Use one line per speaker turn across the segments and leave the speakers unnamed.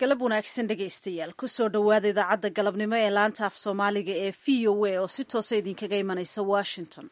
galab wanaagsan dhegaystayaal kusoo dhowaada idaacadda galabnimo ee laanta af soomaaliga ee v o a oo si toosa idinkaga imanaysa washington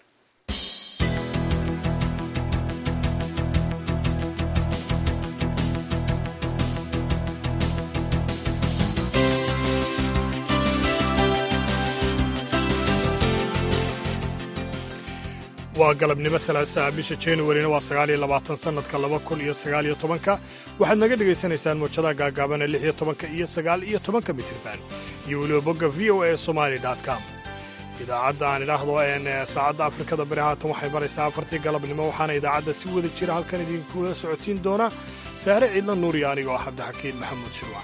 waa galabnimo salaasaha bisha januarina waa sagaaliyo labaatan sannadka laba kun iyo sagaaliyo tobanka waxaad naga dhegaysanaysaan muujadaha gaagaabana lix iyo tobanka iyo sagaal iyo tobanka mitirban iyo weliba bogga v o a somali com idaacadda aan idhaahdo een saacadda afrikada bari haatan waxay maraysaa afartii galabnimo waxaana idaacadda si wada jira halkan idinkula socotiin doona saare ciidla nuuriya aniga oo cabdixakiin maxamuud shirwac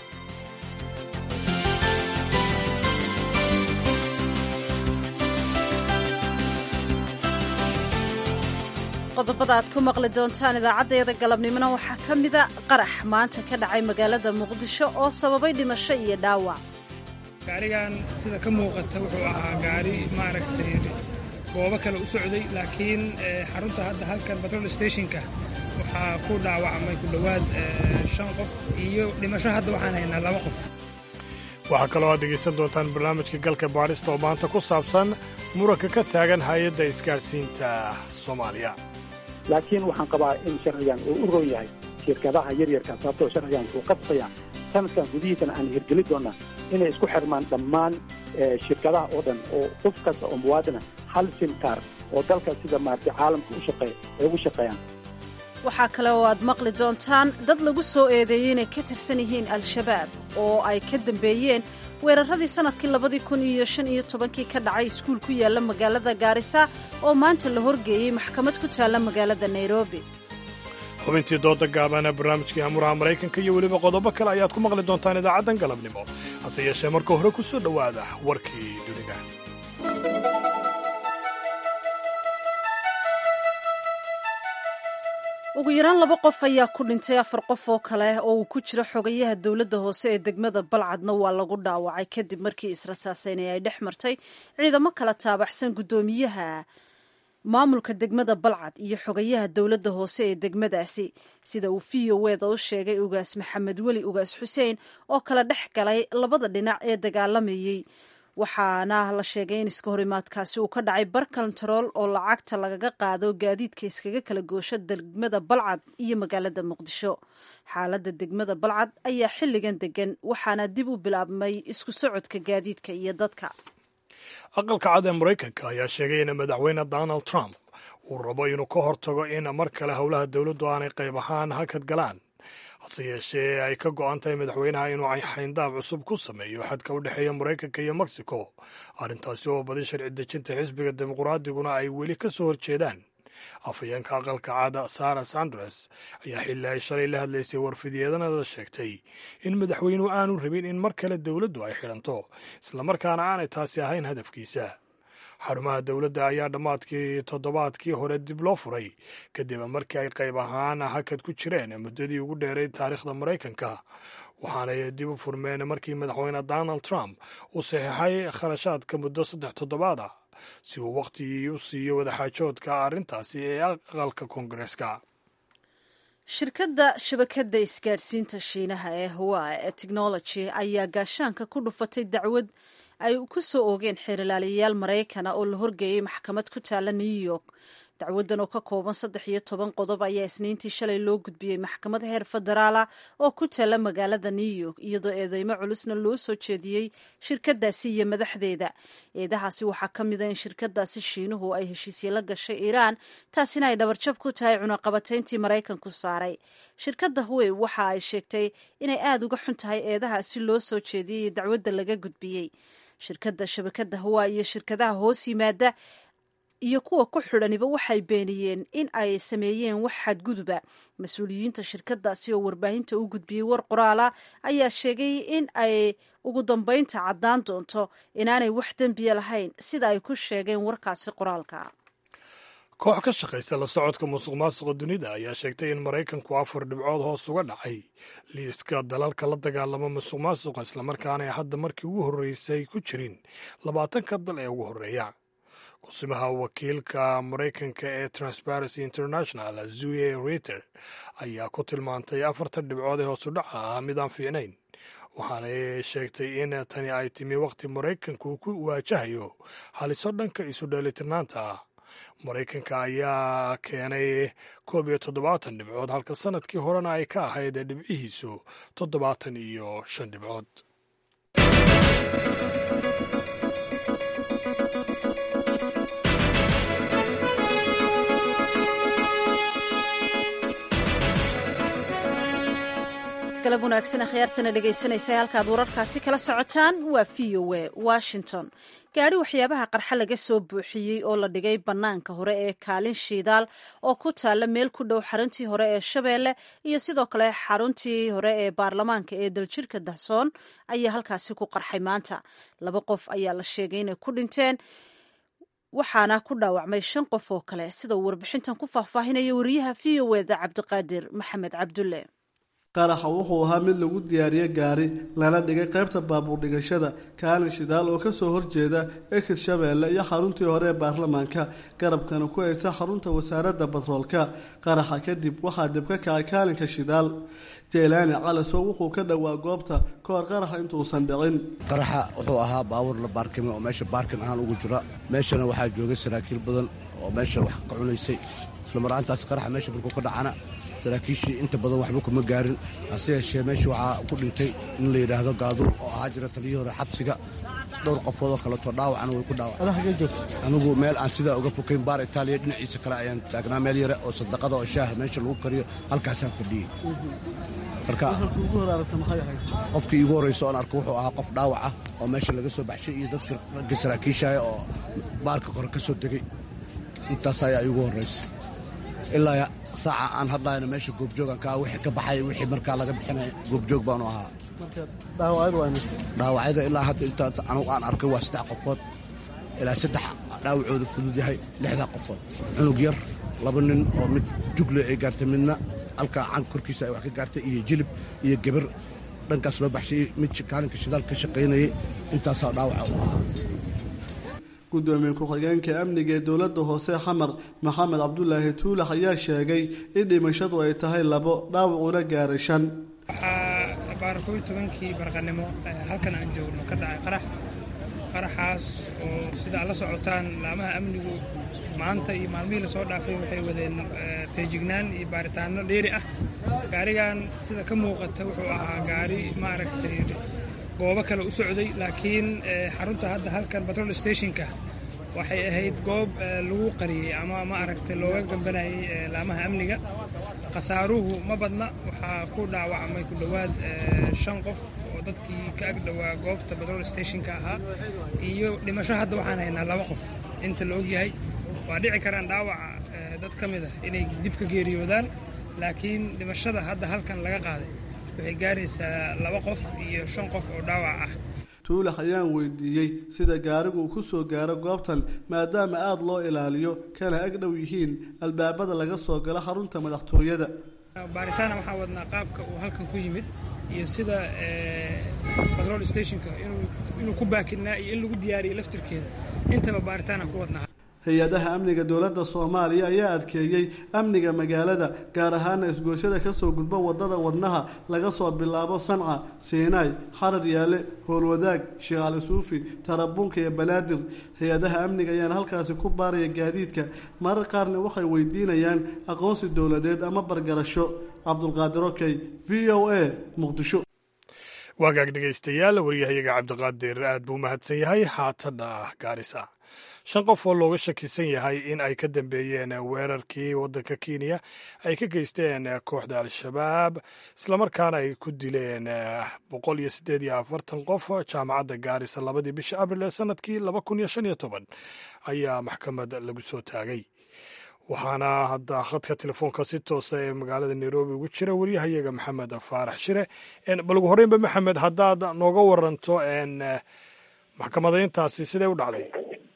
qodobada aad ku maqli doontaan idaacaddeeda galabnimona waxaa ka mida qarax maanta ka dhacay magaalada muqdisho oo sababay dhimasho iyo dhaawac
gaarigan sida ka muuqata wuxuu ahaa gaari maaragtay goobo kale u socday laakiin xarunta hadda halkan batrol stationka waxaa ku dhaawacmay ku dhowaad shan qof iyo dhimasho hadda waxaan haynaa laba qof
waxaa kaloo aad dhegaysan doontaan barnaamijka galka baadhista oo maanta ku saabsan muranka ka taagan hay-adda isgaadhsiinta soomaaliya
laakiin waxaan qabaa in sharcigan uu u roon yahay shirkadaha yaryarka sababtoo sharcigan wuxuu qasbaya sanadkan gudihiisana aan hirgeli doonnaa inay isku xirmaan dhammaan shirkadaha oo dhan oo qof kasta oo muwaadina hal simkaar oo dalka sida maaragtay caalamka u shaqeeya ay ugu shaqeeyaan
waxaa kale oo aad maqli doontaan dad lagu soo eedeeyey inay ka tirsan yihiin al-shabaab oo ay ka dambeeyeen weeraradii sannadkii labadii kun iyo shan iyo tobankii ka dhacay iskuul ku yaalla magaalada gaarisa oo maanta la horgeeyey maxkamad ku taalla magaalada nairobi
xubintii dooda gaabana barnaamijkii amuraha maraykanka iyo weliba qodobo kale ayaad ku maqli doontaan idaacaddan galabnimo hase yeeshee marka hore ku soo dhowaada warkii dunida
ugu yaraan laba qof ayaa ku dhintay afar qof oo kale oo uu ku jiro xogayaha dowladda hoose ee degmada balcadna waa lagu dhaawacay kadib markii israsaaseynay ay dhex martay ciidamo kala taabaxsan guddoomiyaha maamulka degmada balcad iyo xogayaha dowladda hoose ee degmadaasi sida uu v o weda u sheegay ugaas maxamed weli ugaas xuseen oo kala dhex galay labada dhinac ee dagaalamayey waxaana la sheegay in iska horimaadkaasi uu ka dhacay bar kontarool oo lacagta lagaga qaado gaadiidka iskaga kala goosho degmada balcad iyo magaalada muqdisho xaaladda degmada balcad ayaa xilligan degan waxaana dib u bilaabmay isku socodka gaadiidka iyo dadka
aqalka cad ee maraykanka ayaa sheegay in madaxweyne donald trump uu rabo inuu ka hortago in mar kale howlaha dowladdu aanay qayb ahaan hakad galaan hase yeeshee ay ka go'an tahay madaxweynaha inuu xayndaab cusub ku sameeyo xadka u dhexeeya maraykanka iyo mexico arrintaasi oo badi sharci dejinta xisbiga dimuqraadiguna ay weli ka soo horjeedaan afhayeenka aqalka caada sara sandres ayaa xilli ay shalay la hadlaysay warfidyeedanada sheegtay in madaxweynuhu aanu rabin in mar kale dowladdu ay xidhanto islamarkaana aanay taasi ahayn hadafkiisa xarumaha dowladda ayaa dhammaadkii toddobaadkii hore dib loo furay kadib markii ay qayb ahaan hakad ku jireen muddadii ugu dheeray taariikhda maraykanka waxaanay dib u furmeen markii madaxweyne donald trump uu saxiixay kharashaadka muddo saddex toddobaad ah si uu wakhtigii u siiyo wadaxaajoodka arrintaasi ee aqalka koongareeska
shirkadda shabakadda isgaadhsiinta shiinaha ee hawa ee technology ayaa gaashaanka ku dhufatay dacwad ay ku soo oogeen xeerlaalayaal maraykana oo la horgeeyey maxkamad ku taalla new york dacwaddan oo ka kooban saddex iyo toban qodob ayaa isniintii shalay loo gudbiyey maxkamad heer federaala oo ku taalla magaalada new york iyadoo eedeymo culusna loo soo jeediyey shirkadaasi iyo madaxdeeda eedahaasi waxaa ka mid a in shirkadaasi shiinuhu ay heshiisye la gashay iiraan taasina ay dhabarjab ku tahay cunaqabatayntii maraykanku saaray shirkadda huwey waxa ay sheegtay inay aada uga xun tahay eedahaasi loo soo jeediyey dacwadda laga gudbiyey shirkadda shabakadda hawa iyo shirkadaha hoos yimaada iyo kuwa ku xidhaniba waxay beeniyeen in ay sameeyeen wax xadguduba mas-uuliyiinta shirkadaasi oo warbaahinta u gudbiyey war qoraala ayaa sheegay in ay ugu dambeynta caddaan doonto inaanay wax dembiya lahayn sida ay ku sheegeen warkaasi qoraalka
koox ka shaqaysa la socodka musuq maasuqa dunida ayaa sheegtay in maraykanku afar dhibcood hoos uga dhacay liiska dalalka la dagaalama musuq maasuqa islamarkaana hadda markii ugu horreysay ku jirin labaatanka dal ee ugu horreeya kusimaha wakiilka maraykanka ee transparency international zuye reter ayaa ku tilmaantay afartan dhibcood ee hoosu dhaca ah midaan fiicnayn waxaanay sheegtay in tani ay timi wakhti maraykanku uu ku waajahayo haliso dhanka isu dheelitirnaanta ah maraykanka ayaa keenay koob iyo toddobaatan dhibcood halka sanadkii horena ay ka ahayd dhibcihiisu toddobaatan iyo shan dhibcood
galab wanaagsan akhyaartana dhegaysanaysa halkaad wararkaasi kala socotaan waa v o a washington gaadhi waxyaabaha qarxa laga soo buuxiyey oo la dhigay bannaanka hore ee kaalin shiidaal oo ku taalla meel ku dhow xaruntii hore ee shabeelle iyo sidoo kale xaruntii hore ee baarlamaanka ee daljirhka dahsoon ayaa halkaasi ku qarxay maanta laba qof ayaa la sheegay inay ku dhinteen waxaana ku dhaawacmay shan qof oo kale sida uu warbixintan ku faahfaahinaya wariyaha v o eda cabdiqaadir maxamed cabdulle
qaraxa wuxuu ahaa mid lagu diyaariye gaari lana dhigay qaybta baabuur dhigashada kaalin shidaal oo kasoo horjeeda ekis shabeelle iyo xaruntii hore ee baarlamaanka garabkana ku haysa xarunta wasaaradda batroolka qaraxa kadib waxaa dib ka kacay kaalinka shidaal jeylaani calasow wuxuu ka dhowaa goobta kahor qaraxa intuusan dhicin
qaraxa wuxuu ahaa baabuur la baarkimay oo meesha baarkin ahaan ugu jira meeshana waxaa joogay saraakiil badan oo meesha wax ka cunaysay islamaraantaas qaraxa meesha markuu ka dhacana saraakiishii inta badan waxba kuma gaarin hase yeeshee meesha waxaa ku dhintay in la yidhaahdo gaadur oo ahaa jira taliyii hore xabsiga dhowr qofoodoo kaleeto dhaawacana way ku dhaawaceen anigu meel aan sidaa uga fokayn baar itaaliya dhinaciisa kale ayaan taagnaa meel yare oo sadaqada oo shaaha meesha lagu kariyo halkaasaan fadhiyey marka qofkii iigu horraysa oon arko wuxuu ahaa qof dhaawac ah oo meesha laga soo baxshay iyo dadka ragga saraakiishaya oo baarka kore ka soo degay intaas ayaa iigu horraysa ilaa saaca aan hadlayna meesha goobjoogan ka wixii ka baxay wixii markaa laga bixinaya goobjoog baanu ahaa dhaawacyada ilaa hadda intaa anugu aan arkay waa saddex qofood ilaa saddex dhaawacooda fudud yahay lixdaa qofood cunug yar laba nin oo mid jugle ay gaartay midna halkaa canka korkiisa ay wax ka gaartay iyo jilib iyo gebar dhankaas loo baxshay mid kaalinka shidaal ka shaqaynayay intaasaa dhaawaca u ahaa
gudoomiye ku-xigeenka amniga ee dowladda hoose xamar maxamed cabdulaahi tuulax ayaa sheegay in dhimashadu ay tahay labo dhaawacuna gaaray shan
waxaa baar kooiy tobankii barqanimo halkan aan joogno ka dhacay qarax qaraxaas oo sida ad la socotaan laamaha amnigu maanta iyo maalmihii lasoo dhaafay waxay wadeen feejignaan iyo baaritaano dheeri ah gaarigan sida ka muuqata wuxuu ahaa gaari maaragtay goobo kale u socday laakiin xarunta hadda halkan batrol stationka waxay ahayd goob lagu qariyey ama ma aragtay looga gambanayay laamaha amniga khasaaruhu ma badna waxaa ku dhaawacmay ku dhowaad shan qof oo dadkii ka ag dhowaa goobta batrol stationka ahaa iyo dhimasho hadda waxaan haynaa laba qof inta la ogyahay waa dhici karaan dhaawaca dad ka mid ah inay dib ka geeriyoodaan laakiin dhimashada hadda halkan laga qaaday waxay gaaraysaa laba qof iyo shan qof oo dhaawac ah
tuulax ayaan weydiiyey sida gaarigu uu ku soo gaaro goobtan maadaama aada loo ilaaliyo kana ag dhow yihiin albaabada laga soo galo xarunta madaxtooyada
baaritaana waxaa wadnaa qaabka uu halkan ku yimid iyo sida batrol stationka inuu ku baakinaa iyo in lagu diyaariyo laftirkeeda intaba baaritaana ku wadnaa
hay-adaha amniga dowladda soomaaliya ayaa adkeeyey amniga magaalada gaar ahaana isgooshada kasoo gudba wadada wadnaha laga soo bilaabo sanca siinaay xarar yaale howlwadaag sheekh cali suufi tarabuunka iyo banaadir hay-adaha amniga ayaana halkaasi ku baaraya gaadiidka marar qaarna waxay weydiinayaan aqoonsi dowladeed ama bargarasho cabdulqaadir okey v o a muqdisho
waagaag dhegaystayaal waryahayaga cabdiqaadir aad buu mahadsan yahay haatana gaarisa shan qof oo looga shakisan yahay in ay ka dambeeyeen weerarkii waddanka kenya ay ka geysteen kooxda al-shabaab islamarkaana ay ku dileen boqol iyo siddeed iyo afartan qof jaamacadda gaarisa labadii bisha abril ee sanadkii laba kun iyo shan iyo toban ayaa maxkamad lagu soo taagay waxaana hadda khadka telefoonka si toosa ee magaalada nairobi ugu jira waryahayaga maxamed faarax shire bal ugu horreynba maxamed haddaad nooga waranto maxkamadayntaasi sidee u dhacday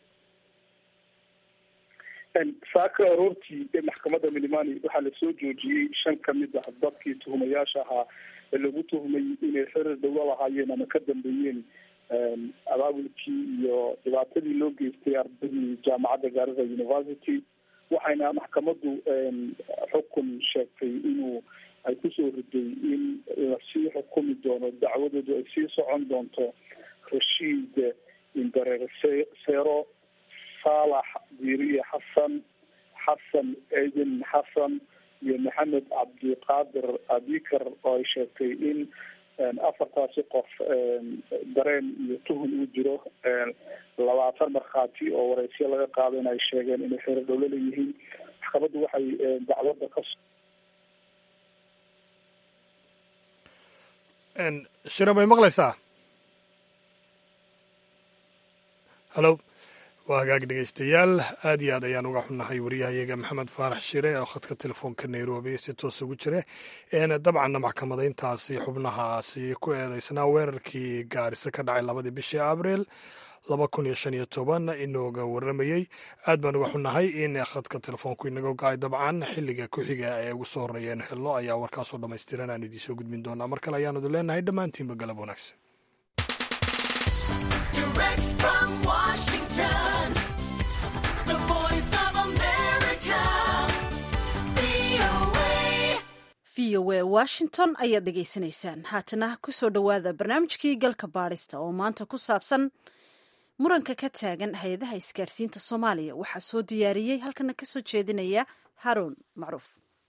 saaka aroortii maxkamadda milimani waxaa lasoo joojiyey shan ka mid ah dadkii tuhumayaasha ahaa ee lagu tuhmay inay xerir dhowla lahaayeen ama ka dambeeyeen abaabulkii iyo dhibaatadii loo geystay ardaydii jaamacadda gaarisa university waxayna maxkamaddu xukun sheegtay inuu ay kusoo riday in lasii xukumi doono dacwadoodu ay sii socon doonto rashiid indareer seero saalax diiriye xasan xasan ciidin xasan iyo maxamed cabdiqaadir abikar oo ay sheegtay in afartaasi qof dareen iyo tuhun uu jiro labaatan markhaati oo wareysyo laga qaado in ay sheegeen inay xeero dhowlo leeyihiin maxkamaddu waxay dacwadda ka
shira may maqlaysaa hallo waa hagaag dhegeystayaal aad iyo aad ayaan uga xunnahay waryahayaga maxamed faarax shire oo khadka telefoonka nairobi si toos ugu jira dabcanna maxkamadayntaasi xubnahaasi ku eedeysnaa weerarkii gaarisa ka dhacay labadii bishii abriil laba kun iyo shan iyo toban inooga waramayey aad baan uga xunnahay in khadka telefoonku inaga go-ay dabcan xilliga ku-xiga ee ugu soo horreeyeen helno ayaa warkaasoo dhammaystiran aan idiinsoo gudbin doonaa mar kale ayaanu idin leenahay dhammaantiinba galab wanaagsan
v o a washington ayaad dhegaysanaysaan haatana kusoo dhowaada barnaamijkii galka baadhista oo maanta ku saabsan muranka ka taagan hay-adaha isgaadhsiinta soomaaliya waxaa soo diyaariyey halkana ka soo jeedinaya haruun macruuf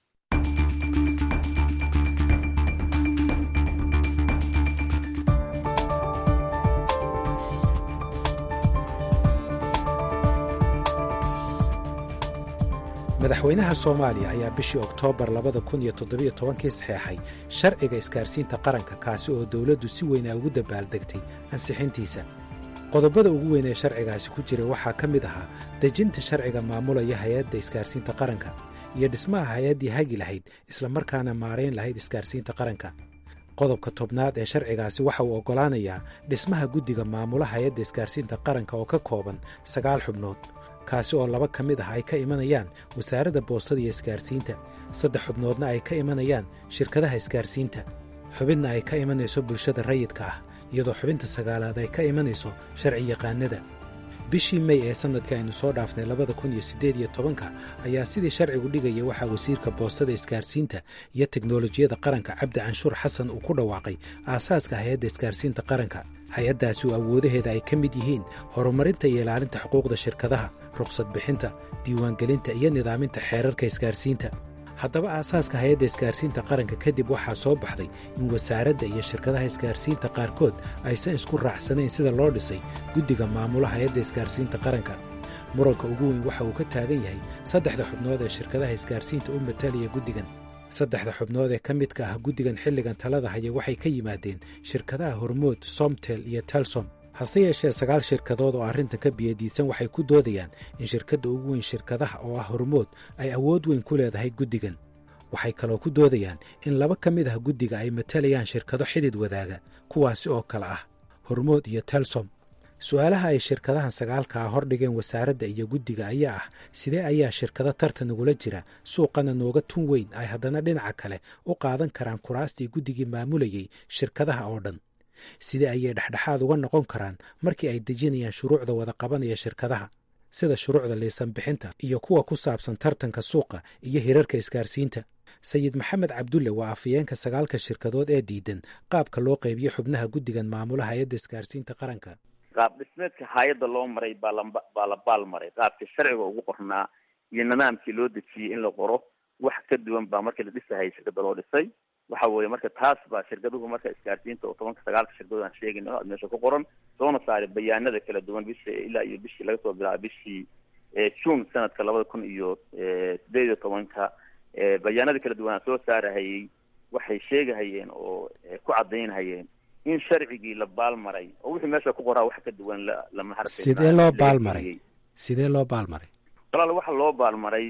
madaxweynaha soomaaliya ayaa bishii oktoobar labada kun iyo toddobiyo tobankii saxeexay sharciga isgaarsiinta qaranka kaasi oo dowladdu si weynaa ugu dabaaldegtay ansixintiisa qodobada ugu weyn ee sharcigaasi ku jira waxaa ka mid ahaa dejinta sharciga maamulaya hay-adda isgaarsiinta qaranka iyo dhismaha hay-addii hagi lahayd islamarkaana maarayn lahayd isgaarsiinta qaranka qodobka tobnaad ee sharcigaasi waxa uu oggolaanayaa dhismaha guddiga maamula hay-adda isgaarsiinta qaranka oo ka kooban sagaal xubnood kaasi oo laba ka mid ah ay ka imanayaan wasaaradda boostada iyo isgaarsiinta saddex xubnoodna ay ka imanayaan shirkadaha isgaarsiinta xubinna ay ka imanayso bulshada rayidka ah iyadoo xubinta sagaalaad ay ka imanayso sharci yaqaanada bishii mey ee sannadka aynu soo dhaafnay labada kun iyo siddeed iyo tobanka ayaa sidii sharcigu dhigaya waxaa wasiirka boostada isgaarsiinta iyo teknolojiyadda qaranka cabdi canshuur xasan uu ku dhawaaqay aasaaska hay-adda isgaarsiinta qaranka hay-addaasi oo awoodaheeda ay ka mid yihiin horumarinta iyo ilaalinta xuquuqda shirkadaha rukhsad bixinta diiwaangelinta iyo nidaaminta xeerarka isgaarsiinta haddaba aasaaska hay-adda isgaarsiinta qaranka kadib waxaa soo baxday in wasaaradda iyo shirkadaha isgaarsiinta qaarkood aysan isku raacsanayn sida loo dhisay guddiga maamula hay-adda isgaarsiinta qaranka muranka ugu weyn waxa uu ka taagan yahay saddexda xubnood ee shirkadaha isgaarsiinta u matalaya guddigan saddexda xubnood ee ka midka ah guddigan xilligan talada haya waxay ka yimaadeen shirkadaha hormood somtel iyo telsom hase yeeshee sagaal shirkadood oo arrintan ka biyadiisan waxay ku doodayaan in shirkadda ugu weyn shirkadaha oo ah hormood ay awood weyn ku leedahay guddigan waxay kaloo ku doodayaan in laba ka mid ah guddiga ay matalayaan shirkado xidid wadaaga kuwaasi oo kale ah hormood iyo telsom su-aalaha ay shirkadahan sagaalka ah hordhigeen wasaaradda iyo guddiga ayaa ah sidee ayaa shirkado tartan nagula jira suuqana nooga tun weyn ay haddana dhinaca kale u qaadan karaan kuraastii guddigii maamulayay shirkadaha oo dhan sidee ayay dhexdhexaad uga noqon karaan markii ay dejinayaan shuruucda wada qabanaya shirkadaha sida shuruucda liisan bixinta iyo kuwa ku saabsan tartanka suuqa iyo hirarka isgaarsiinta sayid maxamed cabdulle waa afayeenka sagaalka shirkadood ee diidan qaabka loo qaybiyo xubnaha guddigan maamula hay-adda isgaarsiinta qaranka
qaab dhismeedka hay-adda loo maray baa la baa la baal maray qaabkii sharciga ugu qornaa iyo nidaamkii loo dejiyey in la qoro wax ka duwan baa markii la dhisahayay shirkada loo dhisay waxa weeye marka taas baa shirkaduhu marka isgaarsiinta oo tobanka sagaalka shirkadood aan sheegayno aad meesha ku qoran soona saaray bayaanada kala duwan bishii ilaa iyo bishii laga soo bilaabo bishii june sanadka labada kun iyo sideed iyo tobanka bayaanada kala duwan aan soo saarahayey waxay sheegahayeen oo ku cadaynhayeen in sharcigii la baalmaray oo wixii meesha ku qoraa wax ka duwan lama hartay
sidee loo baalmaray sidee loo baalmaray
walaal waxa loo baalmaray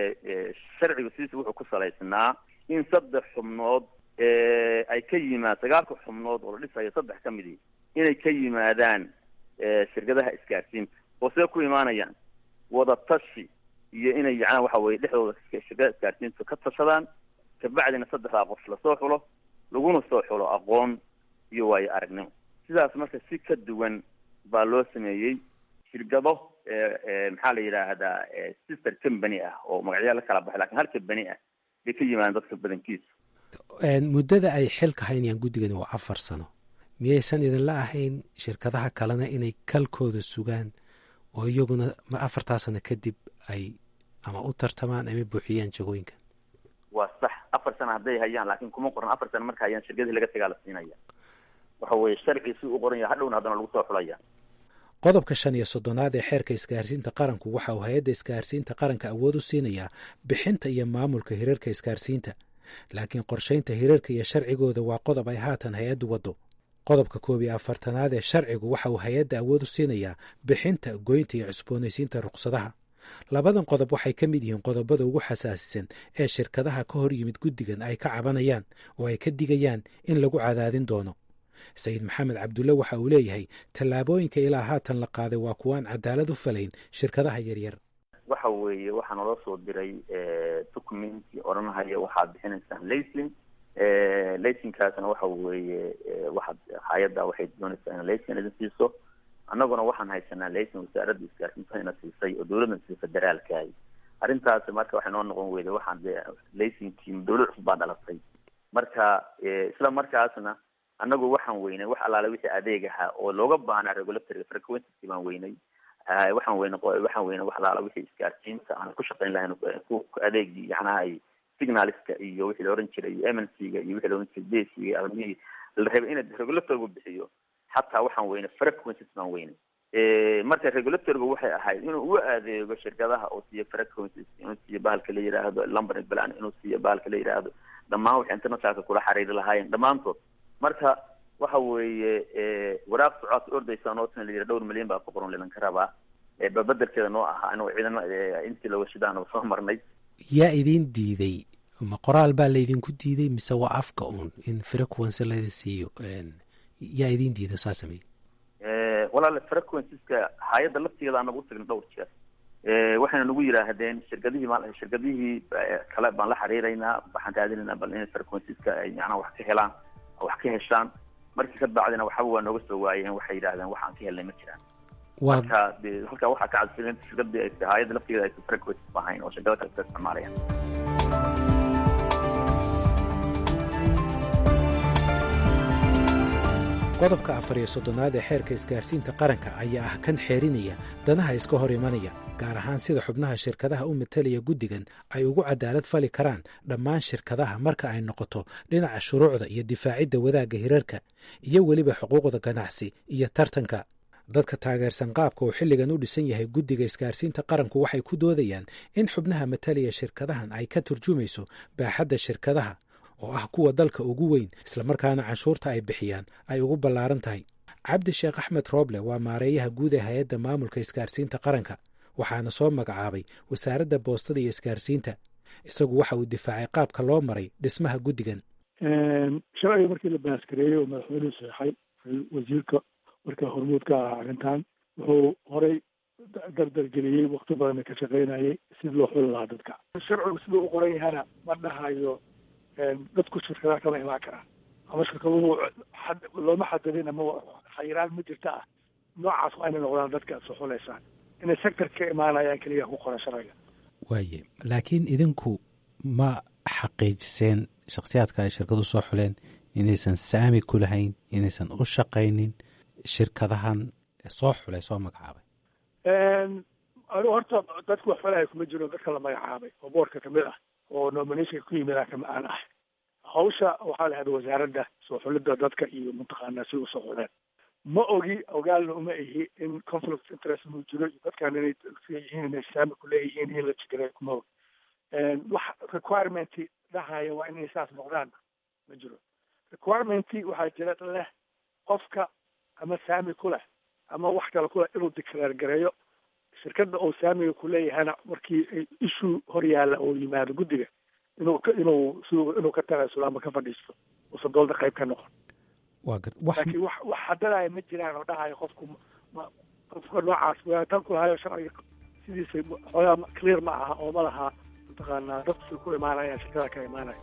sharcigu sidiisa wuxuu ku salaysnaa in saddex xubnood ay ka yimaad sagaalka xubnood oo la dhisayo saddex ka midi inay ka yimaadaan shirkadaha isgaarsiinta oo see ku imaanayaan wada tashi iyo inay yacnaa waxa weye dhexdooda shirkadaha isgaarsiinta ka tashadaan kabacdina saddexdaa qof lasoo xulo laguna soo xulo aqoon iyo waayo aragnimo sidaas marka si ka duwan baa loo sameeyey shirkado maxaa la yidhaahdaa sister company ah oo magacyaa la kala baxay lakin hal company ah bay ka yimaadeen dadka badankiisa
muddada ay xilka haynayaan guddigani waa afar sano miyaysan idinla ahayn shirkadaha kalena inay kalkooda sugaan oo iyaguna afartaa sano kadib ay ama u tartamaan ama buuxiyaan jagooyinkan
waa sax afar sano hadday hayaan laakiin kuma qoran afar sano marka hayaan shirkadii laga tagaa la siinaya waxa weeye sharci si u qoran yahay hadhowna haddana lagu soo xulaya
qodobka shan iyo soddonaad ee xeerka isgaarsiinta qaranku waxa uu hay-adda isgaarsiinta qaranka awood u siinayaa bixinta iyo maamulka hirarka isgaarsiinta laakiin qorshaynta hirarka iyo sharcigooda waa qodob ay haatan hay-addu waddo qodobka koob iyo afartanaad ee sharcigu waxa uu hay-adda awood u siinayaa bixinta goynta iyo cusboonaysiinta ruqsadaha labadan qodob waxay ka mid yihiin qodobada ugu xasaasisan ee shirkadaha ka hor yimid guddigan ay ka cabanayaan oo ay ka digayaan in lagu cadaadin doono sayid maxamed cabdulle waxa uu leeyahay tallaabooyinka ilaa haatan la qaaday waa kuwaan cadaalad u falayn shirkadaha yaryar
waxa weeye waxaa naloo soo diray documenti odhanahaya waxaad bixinaysaan laysin laysinkaasna waxa weeye waxaad hay-adda waxay doonaysaa in laysin idin siiso annaguna waxaan haysanaa laysin wasaaradda isgaarsiinta ina siisay oo dawladna siisay federaalkaay arrintaasi marka waxay noo noqon weyday waxaan de laysinkii dawlad cusub baa dhalatay marka isla markaasna annagu waxaan weynay wax allaale wixii adeeg ahaa oo looga baahnaa regulatorga frequency baan weynay waxaan weynay waxaan weynay wax allaale wixii isgaarsiinta aan ku shaqayn lahayn ku adeegii yacnaha ay signaliska iyo wixii la oran jiray m n c ga iyo wixii la oran jiray desiga armihii la rabay in regulatorgu bixiyo xataa waxaan weynay frequencies baan weynay marka regulatorgu waxay ahayd inuu u adeego shirkadaha oo siiyo frequencies inuu siiyo bahalka la yidhaahdo lumbering plan inuu siiyo bahalka la yidhaahdo dhammaan waxay internationalka kula xiriiri lahaayeen dhammaantood marka waxa weeye waraaq socodka ordaysa nootan la yidhi dhowr milyan baa ku qoran lilanka rabaa babedelkeeda noo ahaa inuu ciidamo intii la washadaana soo marnay
yaa idin diiday ma qoraal baa laydinku diiday mise waa afka uun in frequency laydin siiyo yaa idin diiday saa samey
walaale frequenceska hay-adda laftigeeda anagu utagna dhowr jeer waxayna nagu yidhaahdeen shirkadihii ma shirkadihii kale baan la xiriiraynaa waxaan raadinaynaa bal inay frequenceska ay macnaha wax ka helaan wax ka heshaan markii ka bacdina waxaba waa nooga soo waayeen waxay yidhahdeen waxaan ka helnay ma jiraan marka de halkaa waxaa ka cadsilen shirkadii hay-adda laftigeeda aysan frequences ahayn oo shirkada kale iska isticmaalayaan
qodobka afar iyo soddonaad ee xeerka isgaarsiinta qaranka ayaa ah kan xeerinaya danaha iska hor imanaya gaar ahaan sida xubnaha shirkadaha u matalaya guddigan ay ugu cadaalad fali karaan dhammaan shirkadaha marka ay noqoto dhinaca shuruucda iyo difaacidda wadaagga hirarka iyo weliba xuquuqda ganacsi iyo tartanka dadka taageersan qaabka uu xilligan u dhisan yahay guddiga isgaarsiinta qaranku waxay ku doodayaan in xubnaha matalaya shirkadahan ay ka turjumayso baaxadda shirkadaha oo ah kuwa dalka ugu weyn islamarkaana canshuurta ay bixiyaan ay ugu ballaaran tahay cabdi sheekh axmed rooble waa maareeyaha guud ee hay-adda maamulka isgaarsiinta qaranka waxaana soo magacaabay wasaaradda boostada iyo isgaarsiinta isagu waxa uu difaacay qaabka loo maray dhismaha guddigan
sharciga markii la baaskareeyey oo madaxweynuhu saxeixay wasiirka markaa hormuud ka ahaa arrintan wuxuu horay dardargeliyey wakti badanna ka shaqaynayay sidii loo xuli lahaa dadka sharcigu siduu u qoran yahana ma dhahayo dadku shirkadaha kama imaan karaan ama shirkaduhu looma xadadin ama khayiraan ma jirta ah noocaas waa inay noqdaan dadka aad soo xuleysaan inay sector ka imaanayaan keliya ku qoran sharciga
waaye laakiin idinku ma xaqiijiseen shakhsiyaadka ay shirkadu soo xuleen inaysan saami ku lahayn inaysan u shaqaynin shirkadahan soo xulay soo magacaabay
anigu horta dadku wax falaya kuma jiro dadka la magacaabay oo boorka kamid ah oo nominationka ku yimid kama aan ah hawsha waxaa la hada wasaaradda soo xulidda dadka iyo mataqaanaa si usoo xuleen ma ogi ogaalna uma ihi in conflict interest inuu jiro iyo dadkan inay yihiin inay saami kuleeyihiin in la jiray kuma og wax requirement dhahaya waa inay saas noqdaan ma jiro requirement waxaa jira leh qofka ama saami ku leh ama wax kale kuleh inuu declaare gareeyo shirkadda oo saamiga kuleeyahana markii issue hor yaalla oo yimaado guddiga inuu inuu si inuu ka tagaysulo ama ka fadhiisto uusan doolda qayb ka noqon laakiin wax wax hadanaya ma jiraan oo dhahayo qofku qofka noocaas tan ku lahayo sharciga sidiisa xoogaa clear ma aha oo ma laha mataqaanaa dadku say ku imaanayaan shirkada ka imaanaya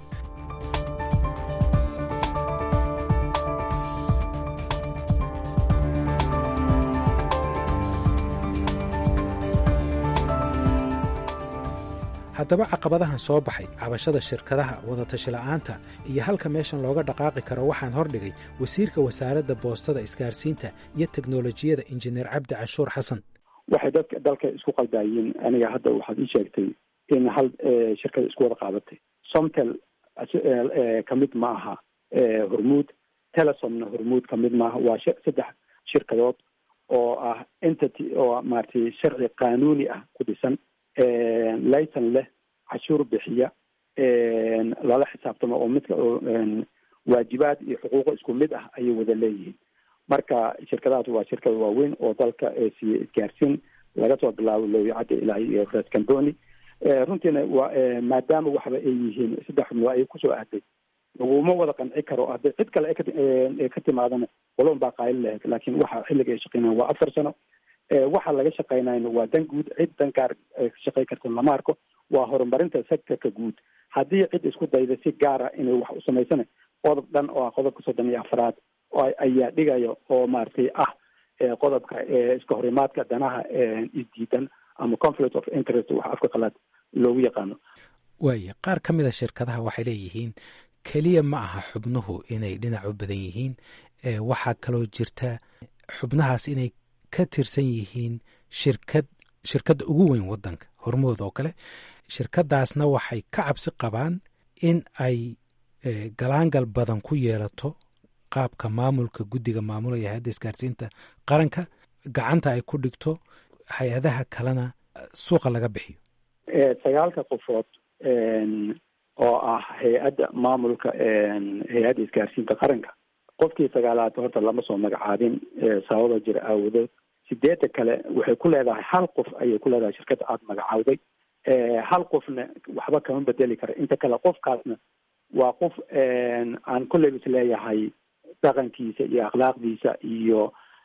haddaba caqabadahan soo baxay cabashada shirkadaha wadatasho la'aanta iyo halka meeshan looga dhaqaaqi karo waxaan hordhigay wasiirka wasaaradda boostada isgaarsiinta iyo teknolojiyada injineer cabdi canshuur xasan
waxay dadka dalka isku qaldaayeen aniga hadda waxaad ii sheegtay in hal shirkada isku wada qaadatay somtel ka mid ma aha hormuud telesomna hormuud ka mid maaha waa saddex shirkadood oo ah entity oo maaragtay sharci qaanuuni ah ku dhisan laysan leh cashuur bixiya lala xisaabtamo oo midka waajibaad iyo xuquuqo isku mid ah ayay wada leeyihiin marka shirkadahaas waa shirkada waaweyn oo dalka siiye isgaarsiin laga soo bilaabo lowyacadda ilaa iyo red camboni runtiina waa maadaama waxba ay yihiin saddex xubnoo ay kusoo aaday laguma wada qanci karo hadday cid kale ka timaadana waloon baa qaali lahayd laakiin waxa xilliga ay shaqeynayan waa afar sano waxa laga shaqeynayna waa dan guud cid dan gaar shaqey karta lama arko waa horumarinta sectorka guud haddii cid isku dayda si gaara inay wax u samaysana qodob dhan oo ah qodobka soddon iyo afraad ayaa dhigaya oo maaragtay ah qodobka iska horimaadka danaha isdiidan ama conflict of interest wax afka qalaad loogu yaqaano
waaya qaar ka mid a shirkadaha waxay leeyihiin keliya ma aha xubnuhu inay dhinac u badan yihiin waxaa kaloo jirta xubnahaas inay ka tirsan yihiin shirkad shirkadda ugu weyn waddanka hormood oo kale shirkadaasna waxay ka cabsi qabaan in ay galaangal badan ku yeelato qaabka maamulka guddiga maamulaya hay-adda isgaarsiinta qaranka gacanta ay ku dhigto hay-adaha kalena suuqa laga bixiyo
sagaalka qofood oo ah hay-adda maamulka hay-adda isgaarsiinta qaranka qofkii sagaalaad horta lama soo magacaabin sababa jira aawadood sideedda kale waxay ku leedahay hal qof ayay ku leedahay shirkadda aada magacaawday hal qofna waxba kama bedeli kara inta kale qofkaasna waa qof aan kolleyba is leeyahay dhaqankiisa iyo akhlaaqdiisa iyo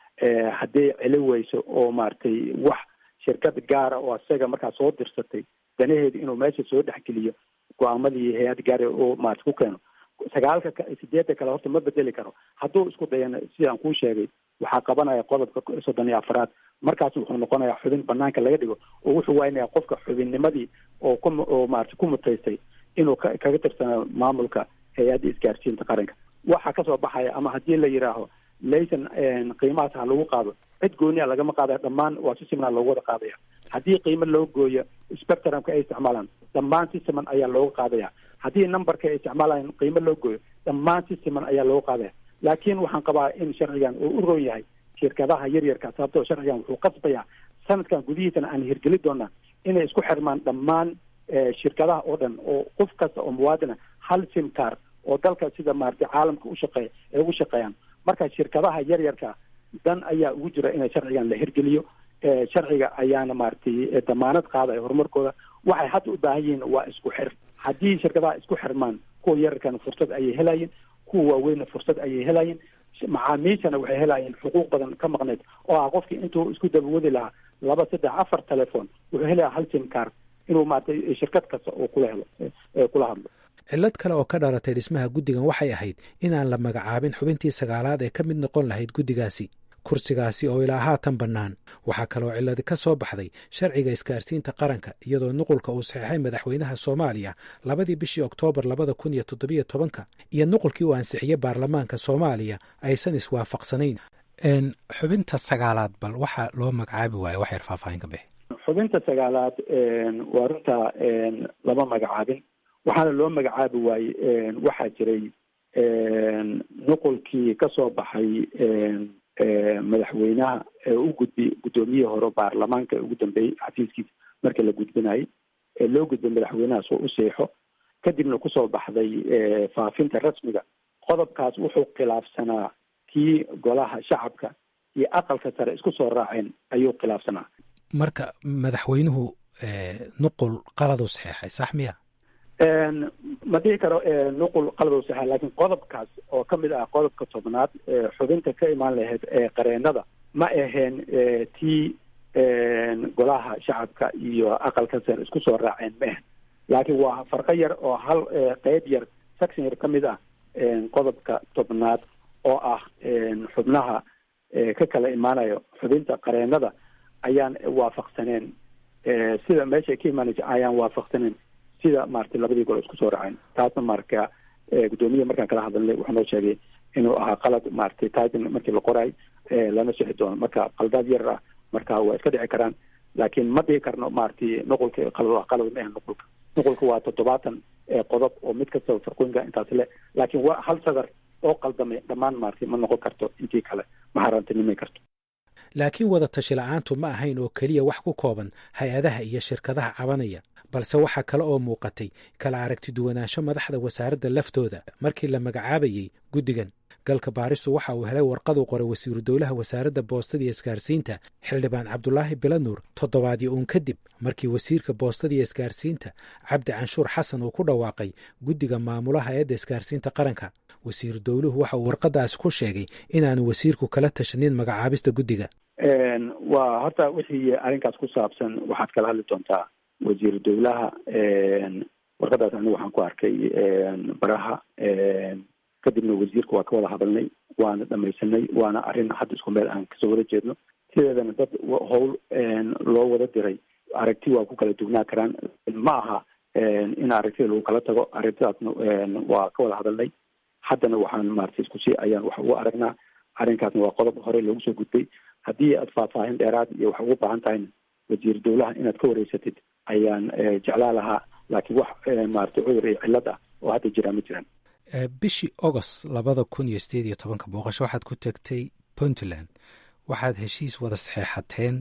hadday celi weyso oo maaragtay wax shirkad gaara oo isaga markaa soo dirsatay danaheeda inuu meesha soo dhexgeliyo go-aamadii hay-ad gaara oo maarata ku keeno sagaalka sideedda kale horta ma bedeli karo hadduu isku dayana sidaan kuu sheegay waxaa qabanaya qodobka soddon iyo afraad markaas wuxuu noqonayaa xubin banaanka laga dhigo oo wuxuu waynaya qofka xubinnimadii oo ku oo maarata ku mutaystay inuu ka kaga tirsana maamulka hay-adda isgaarsiinta qaranka waxaa kasoo baxaya ama haddii la yidhaaho laysan qiimahaas ha lagu qaado cid gooniya lagama qaadaya dhammaan waa si siman loogu wada qaadaya haddii qiimo loo gooyo spectrumka ay isticmaalaan dhammaan si siman ayaa looga qaadaya haddii numberka ay isticmaalayan qiimo loo gooyo dhammaan si siman ayaa looga qaadaya laakiin waxaan qabaa in sharcigan uu u roon yahay shirkadaha yaryarka sababtoo sharcigan wuxuu qasbayaa sanadkan gudihiisana aan hirgeli doonaa inay isku xirmaan dhammaan shirkadaha oo dhan oo qof kasta oo muwaadina hal simcar oo dalka sida maaragtay caalamka ushaqeeya ay ugu shaqeeyaan marka shirkadaha yaryarka dan ayaa ugu jira inay sharcigan la hirgeliyo sharciga ayaana maaragtay damaanad qaadaya horumarkooda waxay hadda u baahan yihiin waa isku xir haddii shirkadaha isku xirmaan kuwa yararkana fursad ayay helayeen kuwa waaweynna fursad ayay helayeen macaamiishana waxay helayeen xuquuq badan ka maqneyd oo ah qofkii intuu isku dabawadi lahaa laba saddex afar telephone wuxuu helayaa hal simcar inuu maaragtay shirkad kasta oo kula helo kula hadlo
cillad kale oo ka dhalatay dhismaha guddigan waxay ahayd inaan la magacaabin xubintii sagaalaad ee ka mid noqon lahayd guddigaasi kursigaasi oo ilaa haatan bannaan waxaa kaloo cilladi ka soo baxday sharciga isgaarsiinta qaranka iyadoo nuqulka uu saxeixay madaxweynaha soomaaliya labadii bishii oktoobar labada kun iyo toddobiyo tobanka iyo nuqulkii uu ansixiyey baarlamaanka soomaaliya aysan iswaafaqsanayn xubinta sagaalaad bal waxaa loo magacaabi waayo wax yar faahfaahin ka bixi
xubinta sagaalaad waa runta lama magacaabin waxaana loo magacaabi waayey waxaa jiray nuqulkii ka soo baxay madaxweynaha ee u gudbi guddoomiyihii hore baarlamaanka ugu dambeeyey xafiiskiisa marka la gudbinayay ee loo gudbay madaxweynahaas oo u seexo kadibna kusoo baxday faafinta rasmiga qodobkaas wuxuu khilaafsanaa kii golaha shacabka iyo aqalka sare isku soo raaceen ayuu khilaafsanaa
marka madaxweynuhu nuqul qaladu saxeexay sax miya
ma dhihi karo nuqul qaladu saxeex laakiin qodobkaas oo ka mid ah qodobka tobnaad xubinta ka imaan lahayd ee qareenada ma aheen tii golaha shacabka iyo aqalka sare isku soo raaceen ma ahen laakiin waa farqo yar oo hal qeyb yar section yar ka mid ah qodobka tobnaad oo ah xubnaha ka kala imaanayo xubinta qareenada ayaan waafaqsaneen sida meeshay ka imaanaysa ayaan waafaqsaneen sida maaragtay labadii gol isku soo raaceen taasna marka guddoomiyaha markaan kala hadalnay wuxuu noo sheegay inuu ahaa qalad maaragtay titan markii la qoraay lana sixi doono marka qaldaad yar ah marka waa iska dhici karaan laakiin ma dhihi karno maaragtay nuqulka qalad qalad ma ahan nuqulka nuqulka waa toddobaatan qodob oo mid kastaba farqooyinka intaas le laakiin waa hal sadar oo qaldamay dhammaan maaragtay ma noqon karto intii kale ma harantinimay karto
laakiin wada tashi la-aantu ma ahayn oo keliya wax ku kooban hay-adaha iyo shirkadaha cabanaya balse waxaa kale oo muuqatay kala aragti duwanaansho madaxda wasaaradda laftooda markii la magacaabayey guddigan galka baaristu waxa uu helay warqaduu qoray wasiiru dowlaha wasaaradda boostada iyo isgaarsiinta xildhibaan cabdulaahi bilanuur toddobaadyo uun kadib markii wasiirka boostada iyo isgaarsiinta cabdi canshuur xasan uu ku dhawaaqay guddiga maamulaha eedda isgaarsiinta qaranka wasiiru dowluhu waxa uu warqadaasi ku sheegay inaanu wasiirku kala tashanin magacaabista guddiga
waa horta wixii arrinkaas ku saabsan waxaad kala hadli doontaa wasiiru dowlaha warqadaas anigu waxaan ku arkay baraha kadibna wasiirka waa ka wada hadalnay waana dhamaysanay waana arrin hadda isku meel aan kasoo wada jeedno sideedana dad howl loo wada diray aragti waa ku kala dugnaa karaan ma aha in aragtida lagu kala tago aragtidaasna waa ka wada hadalnay haddana waxaan maaragtay isku sii ayaan wax ugu aragnaa arrinkaasna waa qodob hore loogu soo gudbay haddii aad faahfaahin dheeraad iyo wax ugu baahan tahayna wasiir dowlaha inaad ka wareysatid ayaan jeclaa lahaa laakiin wax maaragtay cudur iyo cillad ah oo hadda jiraa ma jiraan
bishii agost labada kun iyo sideed iyo tobanka booqasho waxaad ku tagtay puntland waxaad heshiis wada saxeexateen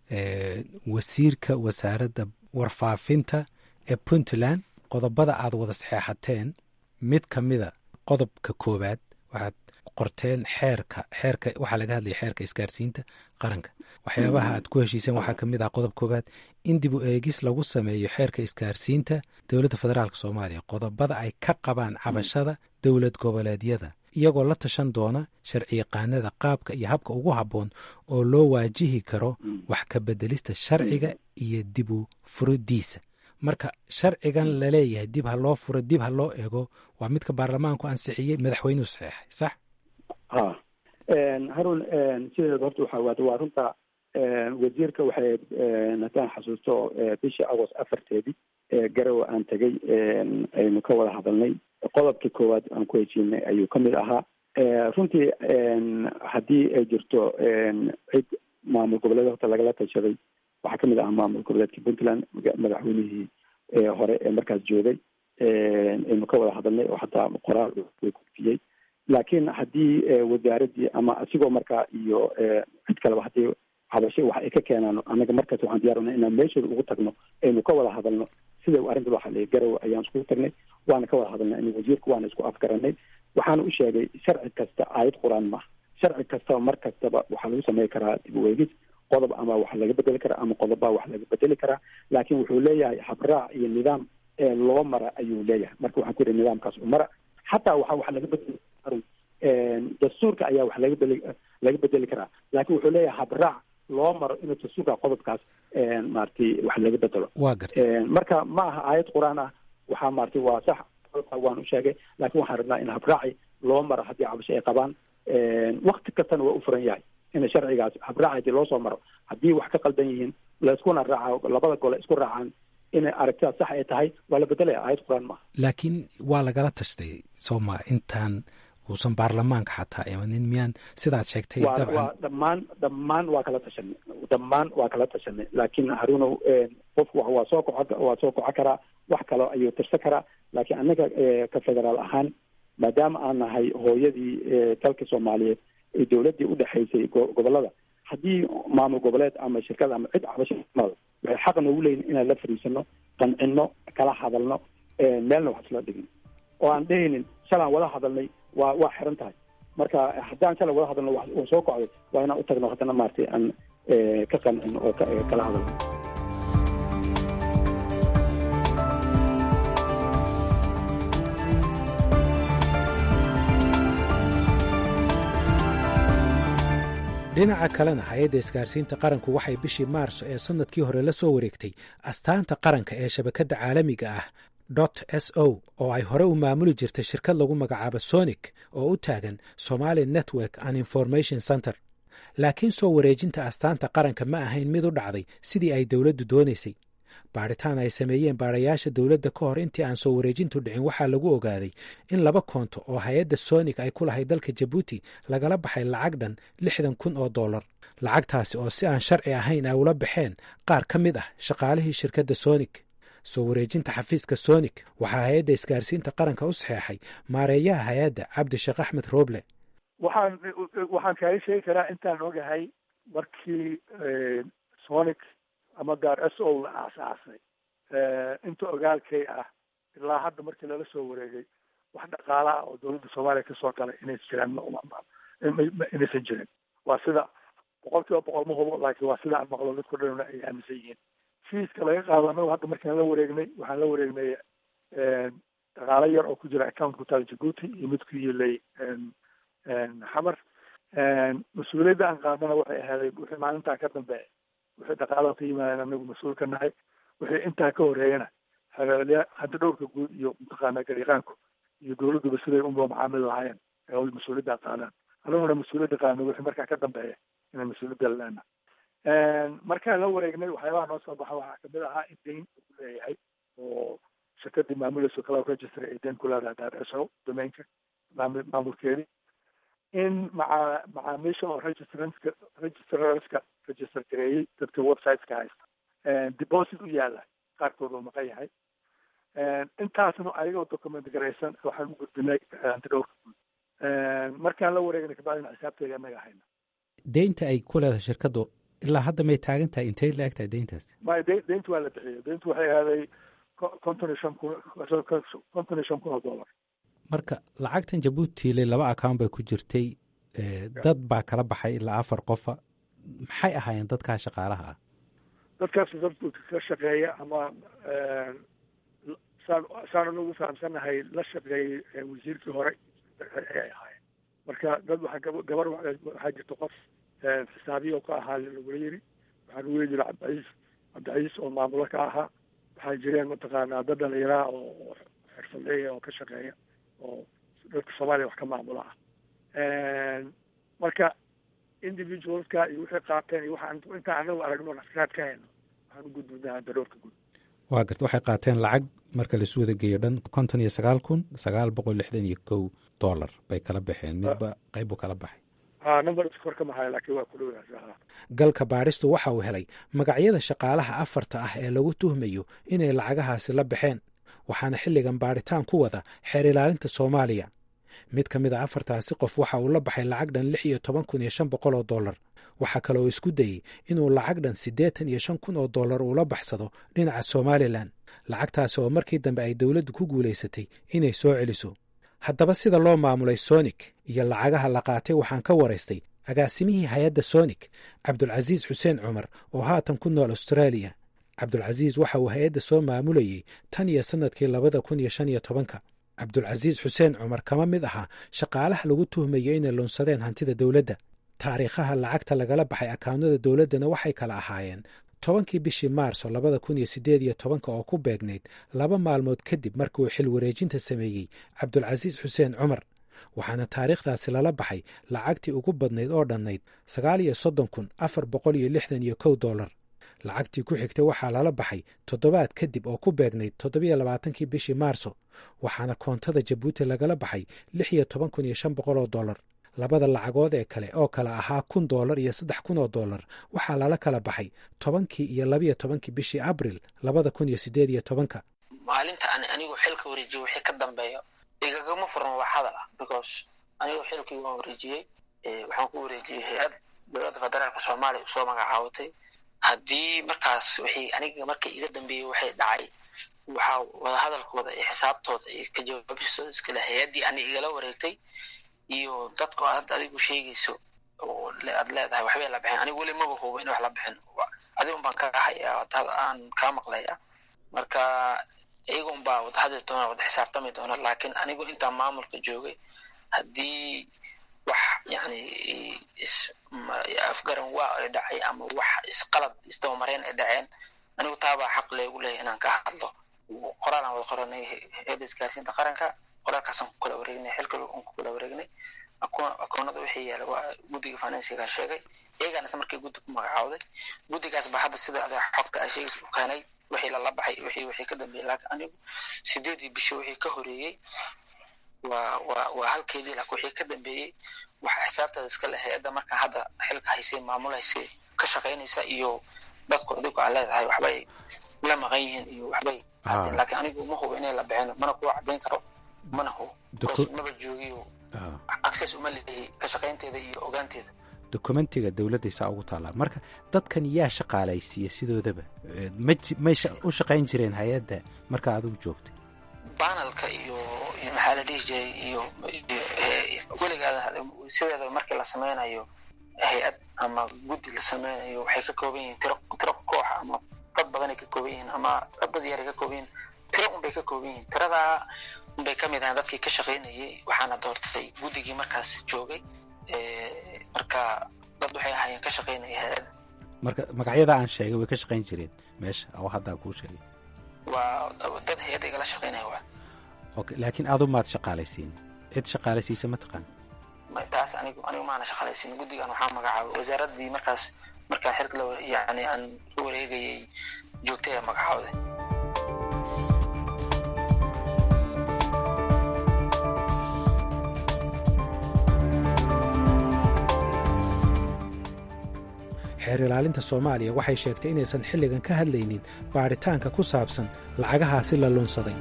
wasiirka wasaaradda warfaafinta ee puntland qodobada aad wada saxeexateen mid ka mida qodobka koowaad waxaad qorteen xeerka xeerka waxaa laga hadlaya xeerka isgaarsiinta qaranka waxyaabaha aad ku heshiiseen waxaa ka mid ah qodob koowaad in dib u eegis lagu sameeyo xeerka isgaarsiinta dowladda federaalk soomaaliya qodobada ay ka qabaan cabashada dowlad goboleedyada iyagoo la tashan doona sharciyaqaanada qaabka iyo habka ugu habboon oo loo waajihi karo wax ka bedelista sharciga iyo dib u furidiisa marka sharcigan laleeyahay dib ha loo furo dib ha loo eego waa midka baarlamaanku ansixiyey madaxweynuhu saxeexay sax
ha harun sideeda horta waxa waad waa runta wasiirka waxay haddaan xasuusto bishii agost afarteedii garowe aan tegay aynu ka wada hadalnay qodobkii koowaad aan ku heshiinay ayuu ka mid ahaa runtii haddii ay jirto cid maamul goboleed horta lagala tashaday waxaa kamid ahaa maamul goboleedka puntland madaxweynihii hore ee markaas joogay aynu ka wada hadalnay oo hataa qoraal way gudbiyey laakiin haddii wasaaraddii ama asigoo markaa iyo cid kaleba haddii habashe wax ay ka keenaan anaga markaas waxaan diyaarana inaan meeshooda ugu tagno aynu ka wada hadalno sida arrinta loo xaliyay garowe ayaan iskugu tagnay waana ka wada hadalnay in wasiirka waana isku afgaranay waxaana u sheegay sharci kasta aayad qur-aan maaha sharci kastaba mar kastaba waxaa lagu samey karaa dib u eegis qodob ama wax laga bedeli karaa ama qodobbaa wax laga bedeli karaa laakiin wuxuu leeyahay habraac iyo nidaam ee loo mara ayuu leeyahay marka waxaan ku yihi nidaamkaas u mara xataa waxa wax laga bedeli dastuurka ayaa wax laga bedeli laga bedeli karaa laakiin wuxuu leeyahay habraac loo maro inuu dastuurka qodobkaas maaragtay wax laga bedelo
waa gartay
marka ma aha aayad qur-aan ah waxaa maaragtay waa sax qodobka waan u sheegay laakiin waxaan rabnaa in habraaci loo maro haddii cabasho ay qabaan wakti kastana waa u furan yahay in sharcigaas habraac hadii loo soo maro haddii wax ka qaldan yihiin laiskuna raaca labada gole isku raacaan inay aragtidaas sax ay tahay waa la bedelaya aayad qur-aan maaha
laakiin waa lagala tashtay sooma intaan uusan baarlamaanka xataa imanin miyaan sidaad sheegtay
waa waa dhammaan dhammaan waa kala tashanay dhammaan waa kala tashanay laakiin haruunow qofku waa soo koco waa soo koco karaa wax kaloo ayuu tirsan karaa laakiin annaga ka federaal ahaan maadaama aan nahay hooyadii dalka soomaaliyeed ee dowladdii udhexaysay gobolada haddii maamul goboleed ama shirkad ama cid cabasho waxay xaq noogu leeyihin inaan la fariisano qancino kala hadalno meelna wax isla dhigin oo aan dhehaynin shalaan wada hadalnay waa waa xiran tahay marka haddaan shalay wada hadalno uu soo kocday waa inaan u tagno haddana maaragtay aan ka qancino oo kala hadalno
dhinaca kalena hay-adda isgaarsiinta qaranku waxay bishii maarso ee sannadkii hore la soo wareegtay astaanta qaranka ee shabakadda caalamiga ah dot s o oo ay hore u maamuli jirtay shirkad lagu magacaabo sonic oo u taagan somali network and information center laakiin soo wareejinta astaanta qaranka ma ahayn mid u dhacday sidii ay dowladdu doonaysay baadhitaan ay sameeyeen baadhayaasha dowladda ka hor intii aan soo wareejintu dhicin waxaa lagu ogaaday in laba koonto oo hay-adda sonik ay ku lahay dalka jabuuti lagala baxay lacag dhan lixdan kun oo dollar lacagtaasi oo si aan sharci ahayn ay ula baxeen qaar ka mid ah shaqaalihii shirkadda sonik soo wareejinta xafiiska sonik waxaa hay-adda isgaarsiinta qaranka u saxeexay maareeyaha hay-adda cabdisheekh axmed rooble
waxaan waxaan kaaga sheegi karaa intaan ogahay markii sonic ama gaar s o la aasaasay inta ogaalkay ah ilaa hadda markii lala soo wareegay wax dhaqaala ah oo dowladda soomaaliya kasoo galay inaysan jiraan inaysan jirin waa sida boqol kiiba boqol ma hubo laakiin waa sida aan maqlo dadku dhanna ay aaminsan yihiin fiiska laga qaado anagu hadda markaan la wareegnay waxaan la wareegnay dhaqaalo yar oo ku jira account ku taal jabuuti iyo mid ku yilay xamar mas-uuliyadda aan qaadana waxay ahaaday wixii maalintaa ka dambeeya wixii dhaqaalaha ka yimaadeen anagu mas-uul ka nahay wixii intaa ka horeeyana xeelya hadda dhowrka guud iyo mataqaana gariiqaanku iyo dowladduba siday unba macaamil lahaayeen ee mas-uuliyadda qaadaan anaguna mas-uuliyadda qaadno wixii markaa ka dambeeya inaan mas-uuliyadda laleena markaan la wareegnay waxyaabaha noo soo baxa waxaa kamid ahaa in dayn uu leeyahay oo shirkadii maamulayso cloud register ay dayn ku leedahay daarso domainka maamulkeedii in maca macaamiisha oo registrantska registrarska register gareeyey dadka websiteska haysta deposit u yaala qaarkood oo maqan yahay intaasna ayagoo document garaysan waxaan u gudbinay antidhowrka guud markaan la wareegnay kabacdina xisaabteeda anaga hayna
deynta ay ku leedahay shirkaddu ilaa hadda may taagan tahay intay la eg tahay deyntaas
maya de deynta waa la bixiyay deyntu waxay ahaaday konton iyo shan kun konton iyo shan kun oo dollar
marka lacagtan jabuutiley laba account bay ku jirtay dad baa kala baxay ilaa afar qofa maxay ahaayeen dadkaa shaqaalaha ah
dadkaas dad ka shaqeeya ama saan saan anagu fahamsanahay la shaqeeyey wasiirkii hore ayay ahaayeen marka dad waxaa gabar waxaa jirta qof xisaabiya oo ka ahaa lagula yiri waxaa lagu yiri cabdiciis cabdiciis oo maamulo ka ahaa waxaa jireen mataqaanaa dad dhalinyaraha oo xirfadleeya oo ka shaqeeya oo dadka soomaaliya wax ka maamula ah marka individualska iyo wixii qaateen iyo waxaan intaan anagu aragno nafraad ka hayno waxaan u gudbinaa daroorka guud
waa garta waxay qaateen lacag marka laisu wada geeyo dhan konton iyo sagaal kun sagaal boqol lixdan iyo kow dollar bay kala baxeen midba qayb buu kala baxay
numberkor ka maxay laakiin waa ku dhow
galka baadhistu waxa uu helay magacyada shaqaalaha afarta ah ee lagu tuhmayo inay lacagahaasi la baxeen waxaana xilligan baadhitaan ku wada xeer ilaalinta soomaaliya mid ka mid a afartaasi qof waxa uu la baxay lacag dhan lix iyo toban kun iyo shan boqol oo dollar waxaa kale oo isku dayey inuu lacag dhan siddeetan iyo shan kun oo dollar uula baxsado dhinaca somalilan lacagtaasi oo markii dambe ay dowladdu ku guulaysatay inay soo celiso haddaba sida loo maamulay sonik iyo lacagaha la qaatay waxaan ka waraystay agaasimihii hay-adda sonik cabdulcasiis xuseen cumar oo haatan ku nool austraaliya cabdulcasiis waxa uu hay-adda soo maamulayey tan iyo sannadkii labada kun iyo shan iyo tobanka cabdulcasiis xuseen cumar kama mid ahaa shaqaalaha lagu tuhmayo inay lunsadeen hantida dowladda taariikhaha lacagta lagala baxay akawnada dowladdana waxay kala ahaayeen tobankii bishii maarso labada kun iyo siddeed iyo tobanka oo ku beegnayd laba maalmood kadib markii uu xil wareejinta sameeyey cabdulcasiis xuseen cumar waxaana taariikhdaasi lala baxay lacagtii ugu badnayd oo dhannayd sagaal iyo soddon kun afar boqol iyo lixdan iyo kow dollar lacagtii ku xigtay waxaa lala baxay toddobaad kadib oo ku beegnayd toddobiyo labaatankii bishii maarso waxaana koontada jabuuti lagala baxay lix iyo toban kun iyo shan boqol oo dollar labada lacagood ee kale oo kale ahaa kun dollar iyo saddex kun oo dollar waxaa lala kala baxay tobankii iyo labiyo tobankii bishii abril labada kun iyo siddeed iyo tobanka
maalinta aan anigu xilka wareejiyo wixii ka dambeeyo igagama furan wax hadal ah because anigu xilkii waan wareejiyey waxaan ku wareejiyey hay-ad dowladda federaalka soomaaliya usoo magacaabatay haddii markaas wixii aniga markii iga dambeeyey waxay dhacay waxaa wadahadalkooda iyo xisaabtooda iyo ka jawaabistooda iskale hay-addii ani igala wareegtay iyo dadka aad adigu sheegayso oo aad leedahay waxbay la baxeen anigu weli maba hubo in wax la bixin adigun baan ka hayaa aan kaa maqlaya marka iyaga un baa wada hadli doona wada xisaabtami doona laakiin anigu intaan maamulka joogay haddii wax yani afgaran waa ay dhacay ama wax isqalad isdabamareen ay dhaceen anigu taabaa xaq leegu leeyahy inaan ka hadlo qoraal aan wada qoranay hay-adda isgaarsiinta qaranka qoraalkaasaan ku kala wareegnay xilka aan ku kala wareegnay akoonada wixii yaala waa guddiga finansiga sheegay iyagaana isla markii guddi ku magacaawday guddigaas baa hadda sida adaa xogta ay sheegaysa u keenay wixii lala baxay wixii wixii ka dambeeyey laakiin anigu sideedii bisho wixii ka horeeyey waa waa waa halkeedii laakiin wixii ka dambeeyey waxa xisaabtaada iska leh hay-adda marka hadda xilka haysay maamulaysay ka shaqaynaysa iyo dadku adigu aa leedahay waxbay la maqan yihiin iyo waxbay laakiin anigu ma hubo inay la bixin mana kuwa caddayn karo mana hubo maba joogiyo access uma leeyahay ka shaqaynteeda iyo ogaanteeda
dokumentiga dowladday saa ugu taallaa marka dadkan yaa shaqaalaysiiya sidoodaba may u shaqayn jireen hay-adda marka adigu joogtay
banalka iyo maxaa la dhihi jiray iyo weligaada sideeda markii la sameynayo hay-ad ama guddi la sameynayo waxay ka kooban yihiin tiro tiro koox ama dad badanay ka kooban yihiin ama dad yaray ka kooban yihiin tiro unbay ka kooban yihiin tiradaa unbay ka mid ahaan dadkii ka shaqaynayay waxaana doortay guddigii markaas joogay marka dad waxay ahaayeen ka shaqaynaya hay-adda
marka magacyada aan sheegay way ka shaqayn jireen meesha oo haddaa kuu sheegay
waa dad hay-adda igala shaqaynaya waa
okay laakiin adu maad shaqaalaysiin cid shaqaalaysiisa ma taqaan
taas anigu anigu maana shaqaalaysiin guddigan waxaa magacaabay wasaaraddii markaas markaan xilka la yani aan u wareegayay joogtay ee magacaawday
xeer ilaalinta soomaaliya waxay sheegtay inaysan xilligan ka hadlaynin baadhitaanka ku saabsan lacagahaasi la lunsaday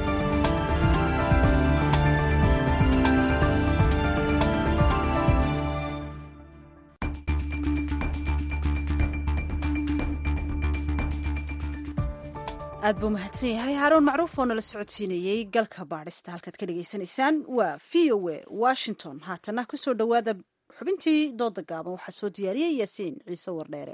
aad buu mahadsan yahay haaruun macruuf oo nala socodsiinayey galka baadhista halkaad ka dhagaysanaysaan waa v o a washington haatana kusoo dhowaada xubintii dooda gaaban waxaa soo diyaariyey yaasiin ciise wardheere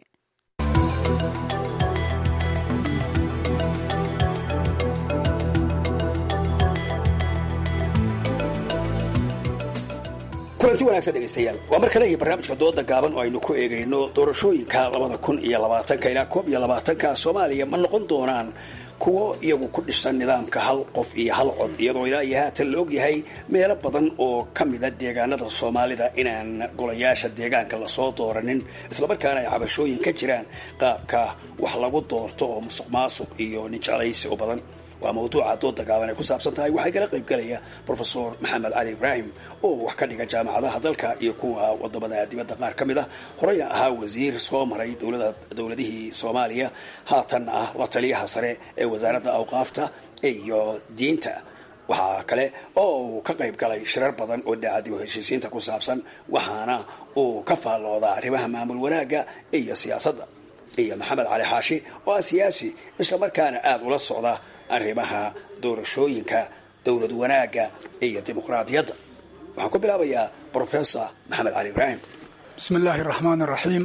kulanti wanaagsan dhegaystayaal waa mar kale iyo barnaamijka dooda gaaban oo aynu ku eegayno doorashooyinka labada kun iyo labaatanka ilaa koob iyo labaatanka soomaaliya ma noqon doonaan kuwo iyagu ku dhisan nidaamka hal qof iyo hal cod iyadoo ilaa iyo haatan la ogyahay meelo badan oo ka mida deegaanada soomaalida inaan golayaasha deegaanka lasoo dooranin islamarkaana ay cabashooyin ka jiraan qaabka wax lagu doorto oo musuq maasuq iyo ninjeclaysi u badan waa mawduuca dooda gaaban ay ku saabsan tahay waxaa kala qayb galaya brofesor maxamed cali ibraahim oo wax ka dhiga jaamacadaha dalka iyo kuwa wadamada dibadda qaar ka mid ah horeyna ahaa wasiir soo maray dowladihii soomaaliya haatan ah la taliyaha sare ee wasaaradda awqaafta iyo diinta waxaa kale oo uu ka qayb galay shirar badan oo daacadib heshiisiinta ku saabsan waxaana uu ka faalloodaa arrimaha maamul wanaagga iyo siyaasadda iyo maxamed cali xaashi oo ah siyaasi islamarkaana aada ula socda arrimaha doorashooyinka dowlad wanaagga iyo dimuqraadiyadda waxaan ku bilaabayaa brofesor maxamed cali ibraahim
bismi illaahi araxmaan araxiim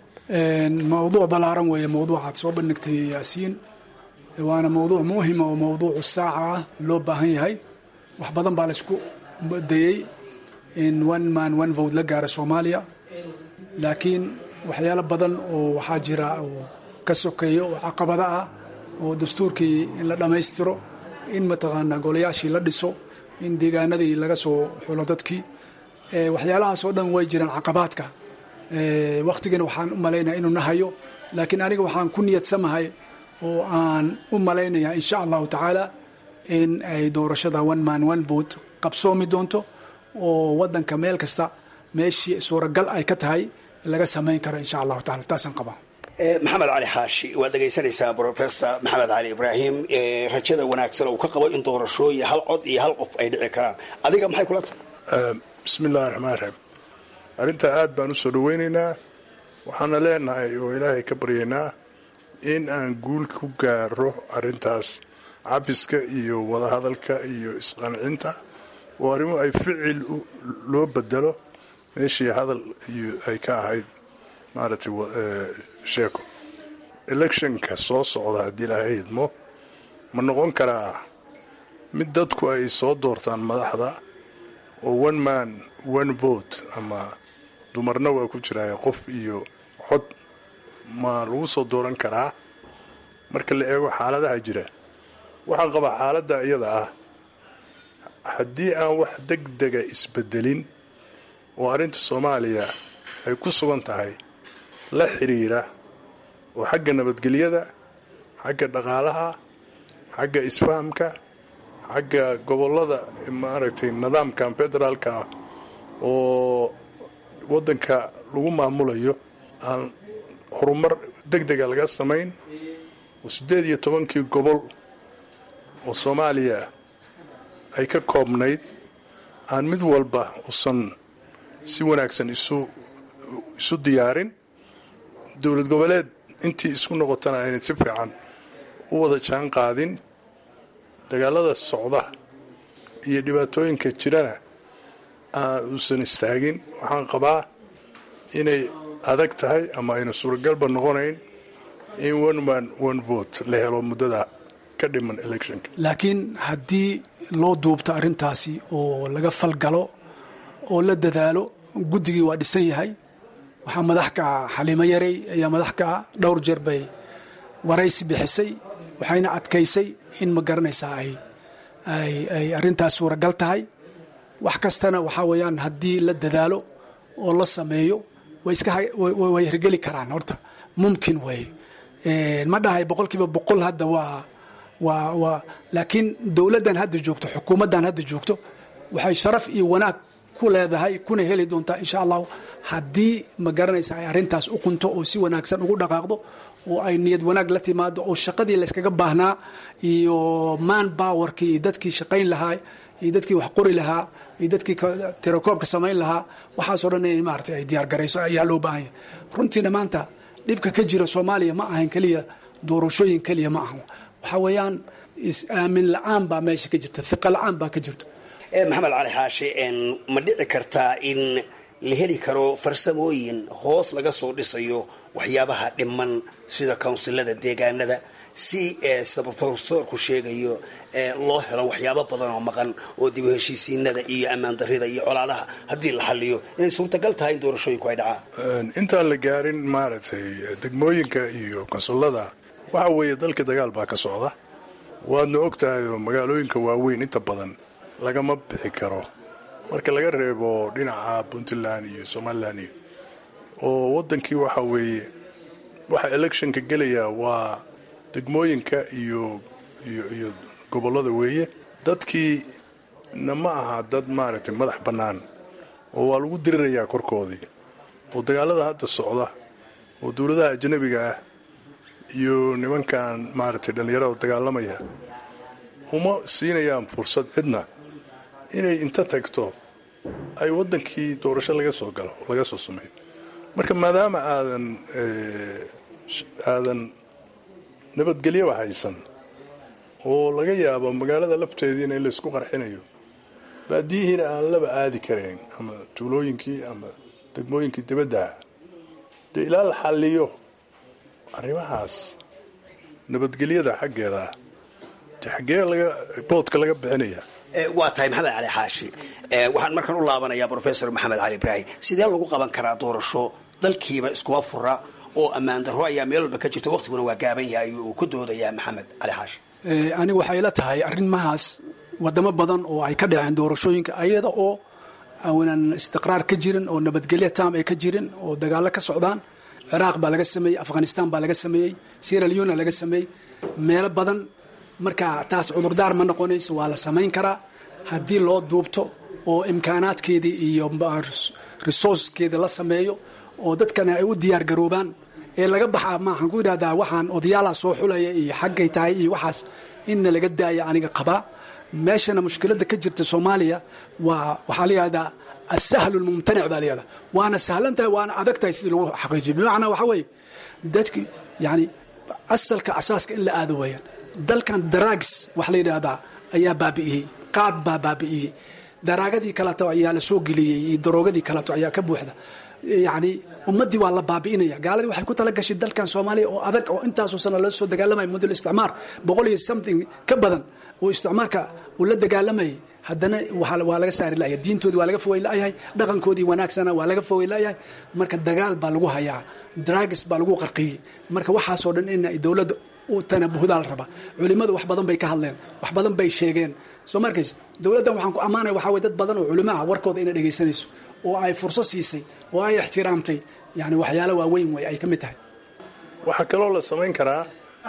mawduuc ballaaran weeye mawduucaad soo bandhigtay yaasiin waana mawduuc muhima oo mawduucu saaca ah loo baahan yahay wax badan baa laysku dayey in one man one vote la gaara soomaaliya laakiin waxyaalo badan oo waxaa jira oo ka sokeeya oo caqabada ah oo dastuurkii in la dhammaystiro in mataqaanaa golayaashii la dhiso in deegaanadii laga soo xulo dadkii waxyaalahaas oo dhan way jiraan caqabaadka wakhtigana waxaan u malaynaya inuu nahayo laakiin aniga waxaan ku niyadsamahay oo aan u malaynayaa insha allahu tacaala in ay doorashada one man one vote qabsoomi doonto oo wadanka meel kasta meeshii suuragal ay ka tahay laga samayn karo insha allahu taala taasaan qabaa
maxamed cali xaashi waad dhegaysanaysaa brofesor maxamed cali ibraahim rajada wanaagsan uu ka qabo in doorashooyin hal cod iyo hal qof ay dhici karaan adiga maxay kula tahay
bismi illahi raxmaan raxiim arrintaa aad baan usoo dhaweynaynaa waxaana leenahay oo ilaahay ka baryaynaa in aan guul ku gaaro arrintaas cabiska iyo wadahadalka iyo isqancinta oo arrimo ay ficil loo bedelo meeshii hadal iyo ay ka ahayd maaragtay sheeko electionka soo socda haddii ilaahay idmo ma noqon karaa mid dadku ay soo doortaan madaxda oo one man one vote ama dumarna waa ku jiraaye qof iyo cod ma lagu soo dooran karaa marka la eego xaaladaha jira waxaan qabaa xaaladda iyada ah haddii aan wax deg dega isbedelin oo arrinta soomaaliya ay ku sugan tahay la xiriira oo xagga nabadgelyada xagga dhaqaalaha xagga isfahamka xagga gobollada maaragtay nidaamkan federaalka ah oo waddanka lagu maamulayo aan horumar deg dega laga samayn oo siddeed iyo tobankii gobol oo soomaaliya ay ka koobnayd aan mid walba usan si wanaagsan isu isu diyaarin dowlad goboleed intii isku noqotana aynay si fiican u wada jaan qaadin dagaalada socda iyo dhibaatooyinka jirana aan uusan istaagin waxaan qabaa inay adag tahay ama ayna suuragalba noqonayn in one man one vote la helo muddada ka dhiman electionka
laakiin haddii loo duubto arrintaasi oo laga falgalo oo la dadaalo guddigii waa dhisan yahay waxaa madax ka ah xaliimo yarey ayaa madax ka ah dhowr jeer bay waraysi bixisay waxayna adkaysay in ma garanaysaa ay ay ay arrintaas suuragal tahay wax kastana waxaa weeyaan haddii la dadaalo oo la sameeyo way iska way hirgeli karaan horta mumkin weeye ma dhahay boqol kiiba boqol hadda waa waa waa laakiin dowladdan hadda joogto xukuumaddan hadda joogto waxay sharaf iyo wanaag ku leedahay kuna heli doontaa insha allahu haddii ma garanaysa ay arrintaas u qunto oo si wanaagsan ugu dhaqaaqdo oo ay niyad wanaag la timaado oo shaqadii layskaga baahnaa iyo man powerkii iyo dadkii shaqayn lahaa iyo dadkii wax qori lahaa iyo dadkii tirakoobka samayn lahaa waxaasoo dhan in maarata ay diyaar garayso ayaa loo baahan yahay runtiina maanta dhibka ka jira soomaaliya ma ahan keliya doorashooyin keliya ma aha waxaa weeyaan is-aamin la-aan baa meesha ka jirta hiqa la-aan baa ka jirto
maxamed cali xaashi ma dhici kartaa in la heli karo farsamooyin hoos laga soo dhisayo waxyaabaha dhiman sida kawnsilada deegaanada si sida rofesorku sheegayo loo helo waxyaabo badan oo maqan oo dib u heshiisiinada iyo ammaan darida iyo colaadaha haddii la xaliyo inay suurtagal tahay in doorashooyinku ay dhacaan
intaan la gaarin maaragtay degmooyinka iyo konsullada waxa weeye dalka dagaal baa ka socda waadna og tahay oo magaalooyinka waaweyn inta badan lagama bixi karo marka laga reebo dhinaca puntland iyo somalilan iyo oo waddankii waxa weeye waxa electionka gelaya waa degmooyinka iyo iyo iyo gobollada weeye dadkii na ma aha dad maaragtay madax bannaan oo waa lagu dirirayaa korkoodii oo dagaalada hadda socda oo dowladaha ajnabiga ah iyo nimankan maaragtay dhallinyarada dagaalamaya uma siinayaan fursad cidna inay inta tagto ay waddankii doorasho laga soo galo laga soo sameeyo marka maadaama aadan aadan nabadgelyaba haysan oo laga yaabo magaalada lafteediina in laysku qarxinayo baadiyihiina aan laba aadi karayn ama tuulooyinkii ama degmooyinkii dibaddaha dee ilaa la xalliyo arrimahaas nabadgelyada xaggeeda de xaggee laga boodka laga bixinaya
waa tahay maxamed cali xaashi waxaan markaan u laabanayaa rofesor maxamed cali ibraahim sidee lagu qaban karaa doorasho dalkiiba iskuma fura oo ammaan darro ayaa meel walba ka jirta waqtiguna waa gaaban yahay uu ku doodayaa maxamed cali xaashi
anigu waxay la tahay arrimahaas wadamo badan oo ay ka dhaceen doorashooyinka ayada oo aanan istiqraar ka jirin oo nabadgelyo taam ay ka jirin oo dagaalo ka socdaan ciraaq baa laga sameeyey afghanistan baa laga sameeyey sierra leona laga sameeyey meelo badan marka taas cudurdaar ma noqonayso waa la samayn karaa haddii loo duubto oo imkaanaadkeedii iyo resourcekeeda la sameeyo oo dadkana ay u diyaar garoobaan ee laga baxaa maaxaan ku idhahdaa waxaan odayaalaha soo xulaya iyo xaggay tahay iyo waxaas inna laga daaya aniga qabaa meeshana mushkiladda ka jirta soomaaliya waa waxaa la yihahdaa asahlu lmumtanic baa layihahdaa waana sahlan tahay waana adag tahay sidii lagu xaqiijiyo bimacnaa waxaa weeye dadki yani asalka asaaska in la aado weeyaan dalkan daraags wax la yidhaahdaa ayaa baabi'iyey qaad baa baabi'iyey daraagadii kaleeto ayaa la soo geliyey iyo daroogadii kaleeto ayaa ka buuxda yacni ummaddii waa la baabi'inaya gaaladii waxay ku tala gashay dalkan soomaaliya oo adag oo intaasoo sana la soo dagaalamaya mudul isticmaar boqol iyo something ka badan oo isticmaarka uu la dagaalamayay haddana waa laga saari layahay diintoodii waa laga fogey layahay dhaqankoodii wanaagsana waa laga fogey layahay marka dagaal baa lagu hayaa drags baa lagu qarqiyey marka waxaasoo dhan in ay dowladda u tanabuhdaa la rabaa culimmadu wax badan bay ka hadleen wax badan bay sheegeen soo markays dowladdan waxaan ku ammaanaya waxaa weye dad badan oo culimo ah warkooda inay dhegaysanayso oo ay furso siisay oo ay ixtiraamtay yani waxyaalo waaweyn wey ay ka mid tahay
waxaa kaloo la samayn karaa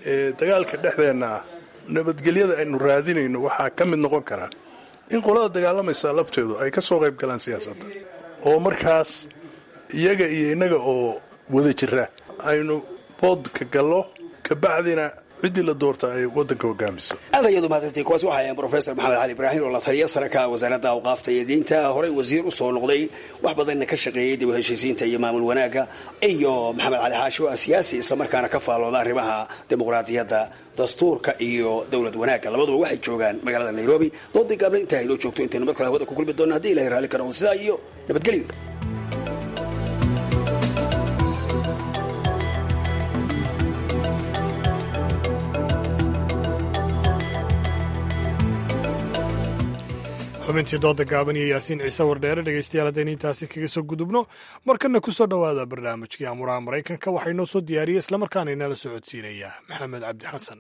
dagaalka dhexdeenna ah nabadgelyada aynu raadinayno waxaa ka mid noqon karaa in qolada dagaalamaysa labteedu ay ka soo qayb galaan siyaasadda oo markaas iyaga iyo innaga oo wada jira aynu boodka gallo kabacdina ciddii la doorta ay waddanka hogaamiso
aad ayaad umahadsantay kuwaasi waxaa ahayn brofesor maxamed cali ibraahim oo la taliya sare ka wasaaradda awqaafta iyo diinta horey wasiir u soo noqday wax badanna ka shaqeeyey dib u heshiisiinta iyo maamul wanaagga iyo maxamed cali xaashi oo ah siyaasi islamarkaana ka faallooda arrimaha dimuqraadiyadda dastuurka iyo dowlad wanaagga labaduba waxay joogaan magaalada nairobi doodii gaabna intaa aynoo joogto intaynu mar kale hawada ku kulmi doona haddii ilahay raalli ka noqdo sidaa iyo nabadgelyo
xubintii dooda gaaban iyo yaasiin ciise wardheere dhegeystayaal haddaynu intaasi kaga soo gudubno markana ku soo dhowaada barnaamijkii amuraha maraykanka waxaa inoo soo diyaariyey islamarkaana inala socodsiinaya maxamed cabdi xasan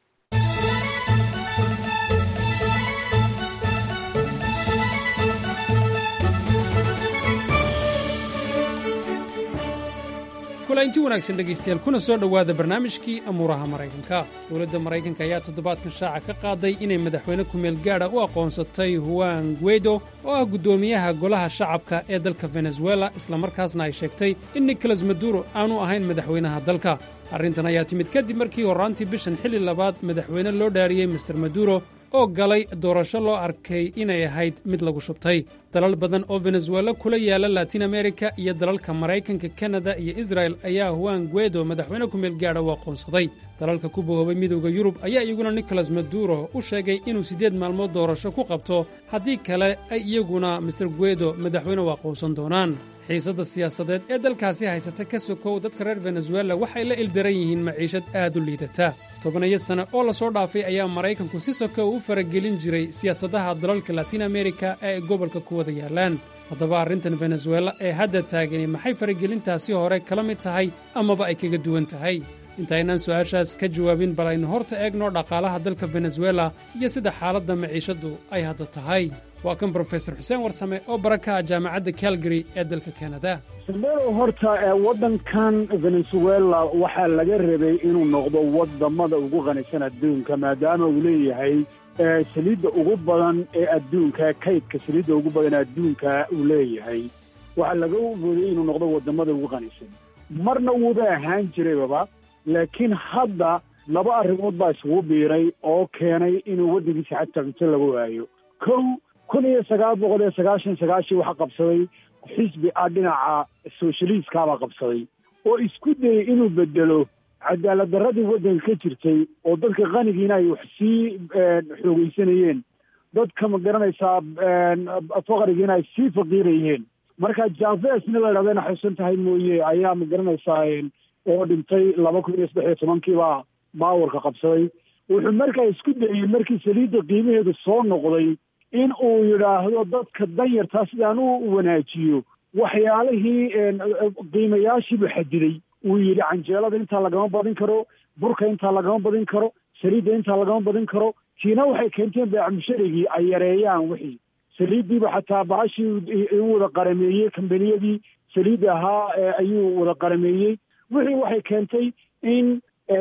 kulaynti wanaagsan dhegaystayaal kuna soo dhowaada barnaamijkii amuuraha maraykanka dowladda maraykanka ayaa toddobaadkan shaaca ka qaaday inay madaxweyne ku-meel gaadha u aqoonsatay huwan guedo oo ah guddoomiyaha golaha shacabka ee dalka venezuela islamarkaasna ay sheegtay in nicolas maduro aanu ahayn madaxweynaha dalka arrintan ayaa timid kadib markii horraantii bishan xilli labaad madaxweyne loo dhaariyey master maduro oo galay doorasho loo arkay inay ahayd mid lagu shubtay dalal badan oo venezuela kula yaala latin amerika iyo dalalka maraykanka kanada iyo israel ayaa huwan guedo madaxweyne ku-meel gaadha u aqoonsaday dalalka ku bohoobay midowda yurub ayaa iyaguna nicolas maduro u sheegay inuu siddeed maalmood doorasho ku qabto haddii kale ay iyaguna master guedo madaxweyne u aqoonsan doonaan xiisadda siyaasadeed ee dalkaasi haysata ka sokow dadka reer venezuela waxay la ildaran yihiin maciishad aad u liidata tobanayo sane oo la soo dhaafay ayaa maraykanku si sokow u faragelin jiray siyaasadaha dalalka latin amerika ee ay gobolka ku wada yaallaan haddaba arrintan venezuela ee hadda taagani maxay faragelintaasi hore kala mid tahay amaba ay kaga duwan tahay intaynaan su'aashaas ka jawaabin bal aynu horta eegno dhaqaalaha dalka venezuela iyo sida xaaladda maciishaddu ay hadda tahay waa kan brofesor xuseen warsame oo baraka ah jaamacadda calgary ee dalka kanada
sandero horta waddankan venezuela waxaa laga rabay inuu noqdo wadamada ugu qanisan adduunka maadaama uu leeyahay saliidda ugu badan ee adduunka kaydka saliidda ugu badan ee adduunka uu leeyahay waxaa laga waday inuu noqdo wadamada ugu qanisan marna wuuba ahaan jiraybaba laakiin hadda laba arrimood baa isugu biiray oo keenay inuu waddankiisa xataa cunto laga waayo kow kun iyo sagaal boqol iyo sagaashan sagaashii waxaa qabsaday xisbi ah dhinaca soshaliistkaabaa qabsaday oo isku dayay inuu bedelo cadaalad darradii waddanka ka jirtay oo dadka qanigiina ay wax sii xoogeysanayeen dadka ma garanaysaa faqrigiina ay sii faqiirayeen marka javesna la idhahdana xusan tahay mooye ayaa ma garanaysaa oo dhintay laba kun iyo saddex iyo tobankiibaa baawarka qabsaday wuxuu markaa isku dayey markii saliidda qiimaheedu soo noqday in uu yidhaahdo dadka danyartaa sidaan u wanaajiyo waxyaalihii qiimayaashiibuu xadiday uu yidhi canjeelada intaa lagama badin karo burka intaa lagama badin karo saliidda intaa lagama badin karo tiina waxay keenteen beecmusharigii ay yareeyaan wixii saliiddiiba xataa bahashii u wada qarameeyey kambaniyadii saliidda ahaa ayuu wada qarameeyey wixii waxay keentay in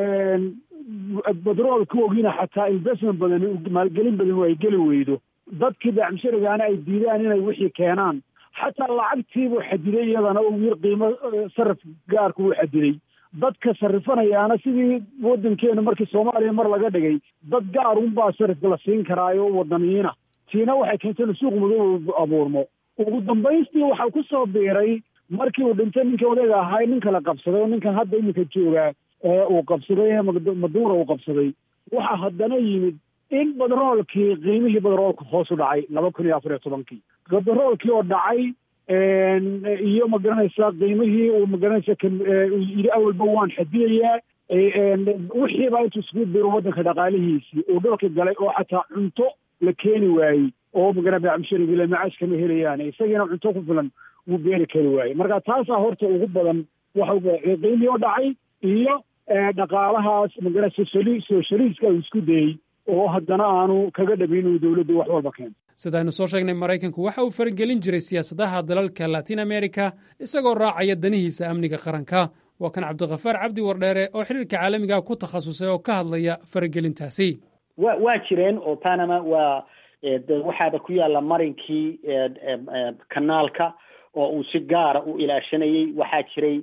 badroolka ogina xataa investment badan maalgelin badan ay geli weydo dadkii beecmusharigaana ay diidaan inay wixii keenaan xataa lacagtiibuu xadiday iyadana uu yir qiimo saraf gaarku uu xadiday dadka sarifanayaana sidii waddankeenu markii soomaaliya mar laga dhigay dad gaar unbaa sarifka la siin karaayo wadaniyiina tiina waxay keentay inu suuq madow abuurmo ugu dambaystii waxaa ku soo biiray markii uu dhintay ninkii odayga ahaa nin kala qabsaday oo ninkan hadda iminka joogaa uu qabsaday maduura uu qabsaday waxaa haddana yimid in badroolkii qiimihii badroolka hoos u dhacay laba kun iyo afar iyo tobankii badroolkii oo dhacay iyo ma garanaysaa qiimihii uu magaranaysa yidhi awalba waan xadidayaa wixiibaa intuu isugu biro waddanka dhaqaalihiisii uu dhulka galay oo xataa cunto la keeni waayey oo magara beecmusharigile macaash kama helayaan isagiina cunto ku filan wuu beeri kari waayey marka taasaa horta ugu badan waxa qiimihii oo dhacay iyo dhaqaalahaas magara soshali soshaliiska uu isku dayey oo haddana aanu kaga dhabin inuu dowladdu wax walba keento
sidaaynu soo sheegnay maraykanku waxa uu faragelin jiray siyaasadaha dalalka latin amerika isagoo raacaya danihiisa amniga qaranka waa kan cabdikhafaar cabdi wardheere oo xiriirka caalamiga ku takhasusay oo ka hadlaya faragelintaasi
wa waa jireen oo panama waa waxaaba ku yaalla marinkii kanaalka oo uu si gaara u ilaashanayay waxaa jiray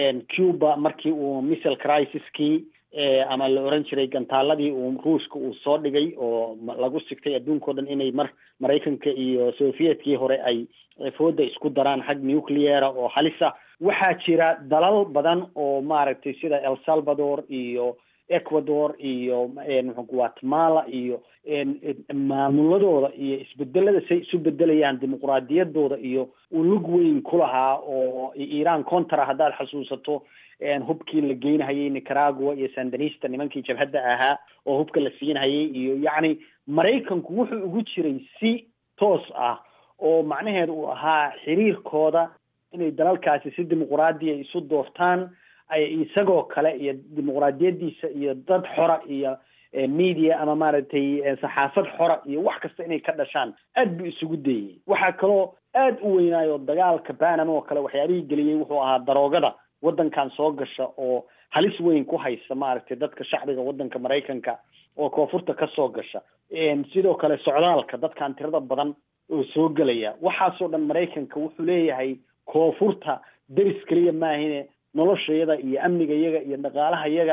cuba markii uu missile crisiskii ama la oran jiray gantaaladii uu ruushka uu soo dhigay oo lagu sigtay adduunka o dhan inay mar maraykanka iyo sovietkii hore ay fooda isku daraan xag nucleara oo halisa waxaa jira dalal badan oo maaragtay sida el salvador iyo ecuador iyo guatemala iyo maamuladooda iyo isbedelada say isu bedelayaan dimuqraadiyadooda iyo ulug weyn ku lahaa oo iran contra haddaad xasuusato hubkii la geynahayay nicaragua iyo sandinista nimankii jabhadda ahaa oo hubka la siinhayay iyo yacni maraykanku wuxuu ugu jiray si toos ah oo macnaheedu uu ahaa xiriirkooda inay dalalkaasi si dimuqraadiya isu doortaan ay isagoo kale iyo dimuqraadiyadiisa iyo dad xora iyo media ama maaragtay saxaafad xora iyo wax kasta inay ka dhashaan aad buu isugu dayey waxaa kaloo aad u weynaayo dagaalka panama oo kale waxyaabihii geliyey wuxuu ahaa daroogada waddankan soo gasha oo halis weyn ku haysa maaragtay dadka shacbiga waddanka maraykanka oo koonfurta ka soo gasha sidoo kale socdaalka dadkan tirada badan oo soo gelaya waxaasoo dhan maraykanka wuxuu leeyahay koonfurta deris keliya maahine noloshayada iyo amnigayaga iyo dhaqaalahayaga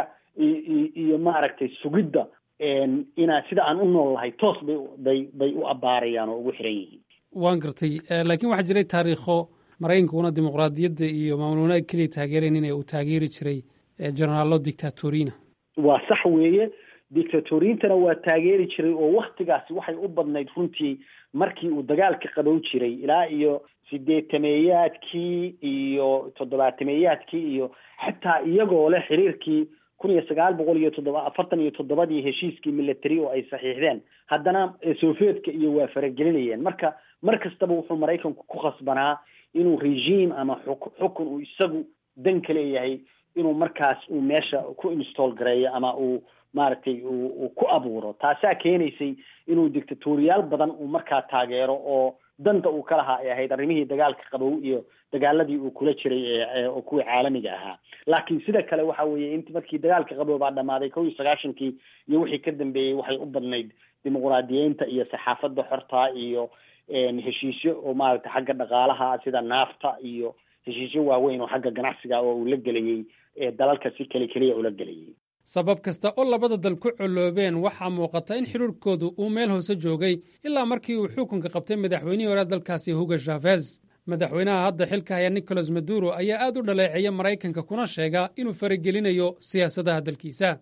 iyo maaragtay sugidda inaa sida aan u nool lahay toos bay bay bay u abaarayaan oo ugu xiran yihiin
waan gartay laakiin waxaa jiray taariikho maraykankuna dimuqraadiyadda iyo maamul wanaag keliya taageerayn in uu taageeri jiray generaalo dictatorina
waa sax weeye dictatoriintana waa taageeri jiray oo waktigaasi waxay u badnayd runtii markii uu dagaalka qabow jiray ilaa iyo sideetameeyaadkii iyo toddobaatameeyaadkii iyo xataa iyagoo leh xiriirkii kun iyo sagaal boqol iyo toddoba afartan iyo toddobadii heshiiskii military oo ay saxiixdeen haddana sovietka iyo waa faragelinayeen marka mar kastaba wuxuu maraykanku ku khasbanaa inuu regime ama xukun uu isagu dan ka leeyahay inuu markaas uu meesha ku install gareeyo ama uu maaragtay uu ku abuuro taasaa keenaysay inuu dictatoriyaal badan uu markaa taageero oo danta uu ka lahaa ay ahayd arrimihii dagaalka qabow iyo dagaaladii uu kula jiray oo kuwii caalamiga ahaa laakiin sida kale waxa weeye int markii dagaalka qabow baa dhamaaday kow iyo sagaashankii iyo wixii ka dambeeyey waxay u badnayd dimuqraadiyeynta iyo saxaafadda xorta iyo heshiisyo oo maaragtay xagga dhaqaalaha sida naafta iyo heshiisyo waaweyn oo xagga ganacsiga oo uu la gelayey dalalka si keli keliya ula gelayay
sabab kasta oo labada dal ku coloobeen waxaa muuqata in xiriirkoodu uu meel hoose joogay ilaa markii uu xukunka qabtay madaxweynihii hore dalkaasi hugo shavez madaxweynaha hadda xilka haya nicolas maduro ayaa aad u dhaleeceeya maraykanka kuna sheega inuu faragelinayo siyaasadaha dalkiisa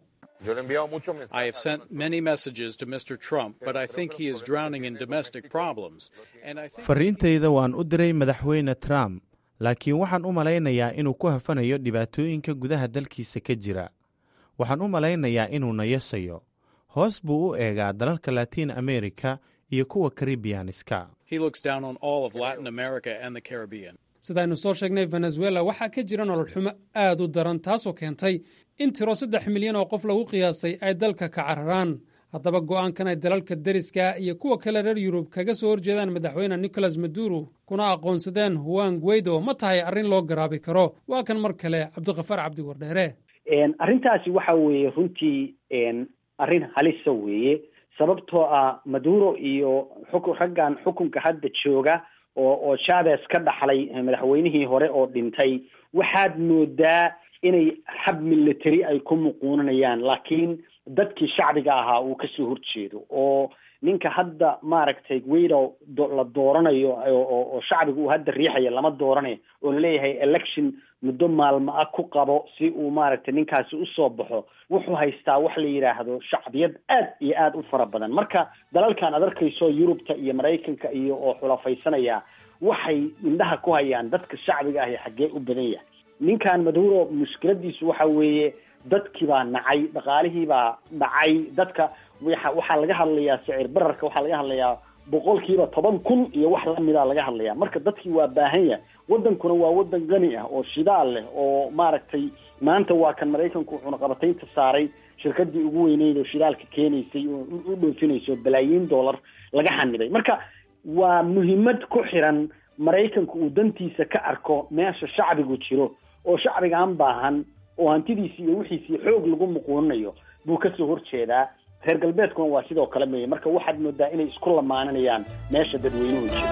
I have sent many messages to Mr. Trump, but I think he is drowning in domestic problems. And I think
fariintayda waan u diray madaxweyne trump laakiin waxaan u malaynayaa inuu ku hafanayo dhibaatooyinka gudaha dalkiisa ka jira waxaan u malaynayaa inuu nayasayo hoos buu u eegaa dalalka latiin america iyo kuwa karibiyaaniska
he looks down on all of Latin America and the Caribbean.
sidaaynu soo sheegnay venezuela waxaa ka jira nolol xumo aad u daran taasoo keentay in tiro saddex milyan oo qof lagu qiyaasay ay dalka ka cararaan haddaba go'aankan ay dalalka deriska iyo kuwa kale reer yurub kaga soo horjeedaan madaxweyne nicolas maduro kuna aqoonsadeen huan guaido ma tahay arrin loo garaabi karo waa kan mar kale cabdikhafaar cabdi wardheere
arrintaasi waxa weeye runtii arrin halisa weeye sababtoo ah maduro iyo xukun raggan xukunka hadda jooga oo oo chavez ka dhaxlay madaxweynihii hore oo dhintay waxaad moodaa inay xab military ay ku muquunanayaan laakiin dadkii shacbiga ahaa uu kasoo horjeedo oo ninka hadda maaragtay guido la dooranayo oo shacbiga uu hadda riixaya lama dooranayo oo laleeyahay election muddo maalmo ah ku qabo si uu maaragtay ninkaasi usoo baxo wuxuu haystaa wax la yidhaahdo shacbiyad aad iyo aad u fara badan marka dalalkan ad arkayso yurubta iyo maraykanka iyo oo xulafaysanaya waxay indhaha ku hayaan dadka shacbiga ahi xaggee u badan yahay ninkan maduro mushkiladiisu waxa weeye dadkii baa nacay dhaqaalihii baa dhacay dadka waxa waxaa laga hadlayaa sicir bararka waxaa laga hadlayaa boqolkiiba toban kun iyo wax lamida laga hadlaya marka dadkii waa baahan yahay wadankuna waa wadan qani ah oo shidaal leh oo maaragtay maanta waa kan maraykanku cunaqabataynta saaray shirkadii ugu weyneyd oo shidaalka keenaysay oo u dhoofinayso balaayiin dollar laga xanibay marka waa muhiimad ku xiran maraykanku uu dantiisa ka arko meesha shacbigu jiro oo shacbigan baahan oo hantidiisi iyo wixiisii xoog lagu muquuninayo buu kasoo horjeedaa reer galbeedkuna waa sidoo kale meye marka waxaad moodaa inay isku lamaaninayaan meesha dadweynuhu jiro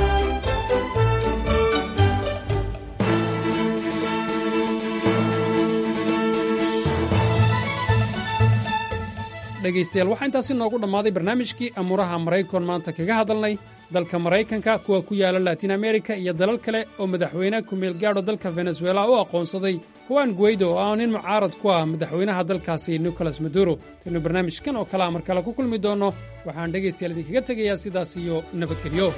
dhegaystayaal waxaa intaasi noogu dhammaaday barnaamijkii amuuraha maraykan maanta kaga hadalnay dalka maraykanka kuwa ku yaala latin amerika iyo dalal kale oo madaxweyne ku-meel gaadho dalka venezuela u aqoonsaday juan guaido oo ah nin mucaarad ku ah madaxweynaha dalkaasi nicolas maduro taynu barnaamijkan oo kalea mar kale ku kulmi doonno waxaan dhegaystayaal idinkaga tegayaa sidaas iyo nabadgelyo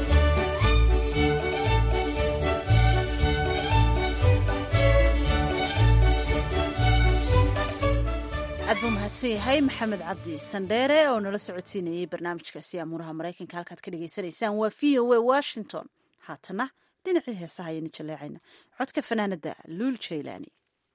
aad buu mahadsan yahay maxamed cabdi sandheere oo nala socodsiinayey barnaamijkaasi amuuraha maraykanka halkaad ka dhagaysanaysaan waa v o a washington haatana dhinacii heesaha ayaynu jaleecayna codka fanaanada luul jaylaani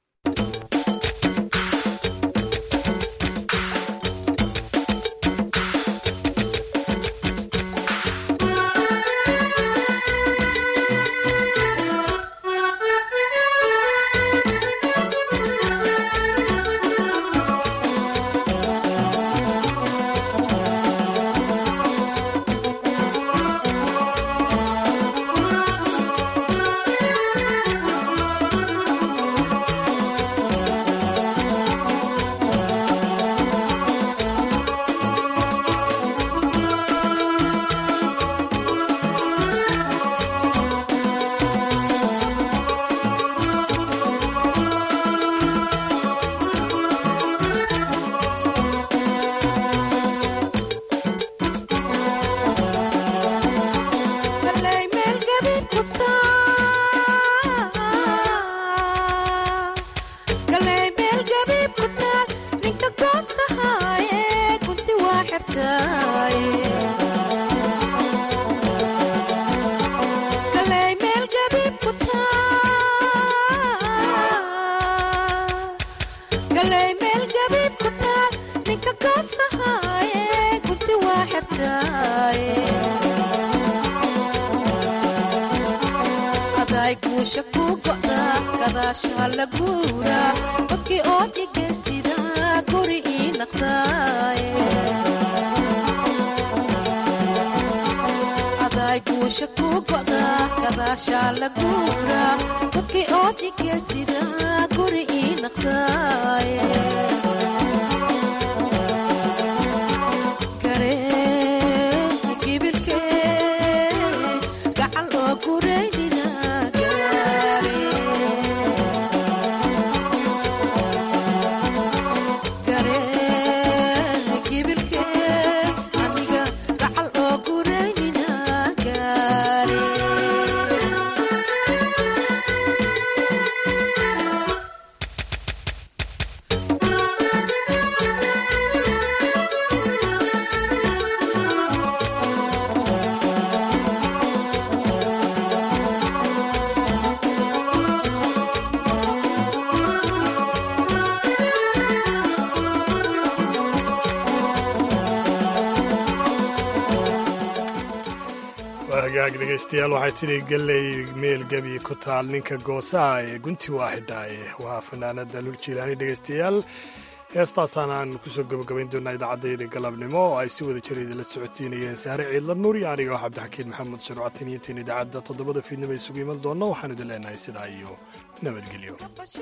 hagaag dhegaystayaal waxay tidhi galley meel gebi ku taal ninka goosaha ee gunti waa xidhaaye waa fanaanada lul jiilaani dhegaystayaal heestaasaan aan kusoo gabagabayn doonaa idaacadayda galabnimo oo ay si wada jira idinla socodsiinayeen sahre ciidla nuur iyo aniga oo cabdixakiin maxamed sharcatin iyo intayn idaacadda toddobada fiidnimo isugu iman doonno waxaan idin leenahay sidaa iyo nabadgelyo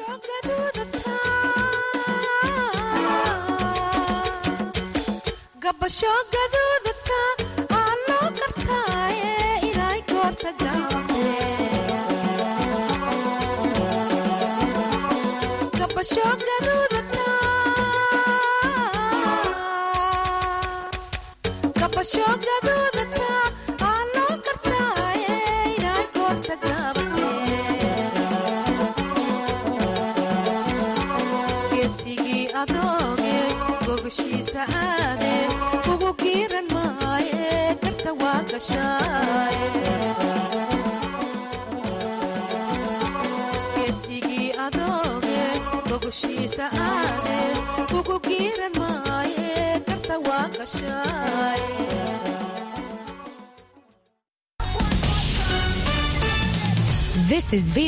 geesigii adooge bogashiisa aade kugu giiran maaye garta waa gashaaye geesigii adooge bogashiisa aade kugu giiran maaye garta waa gashaaye
This is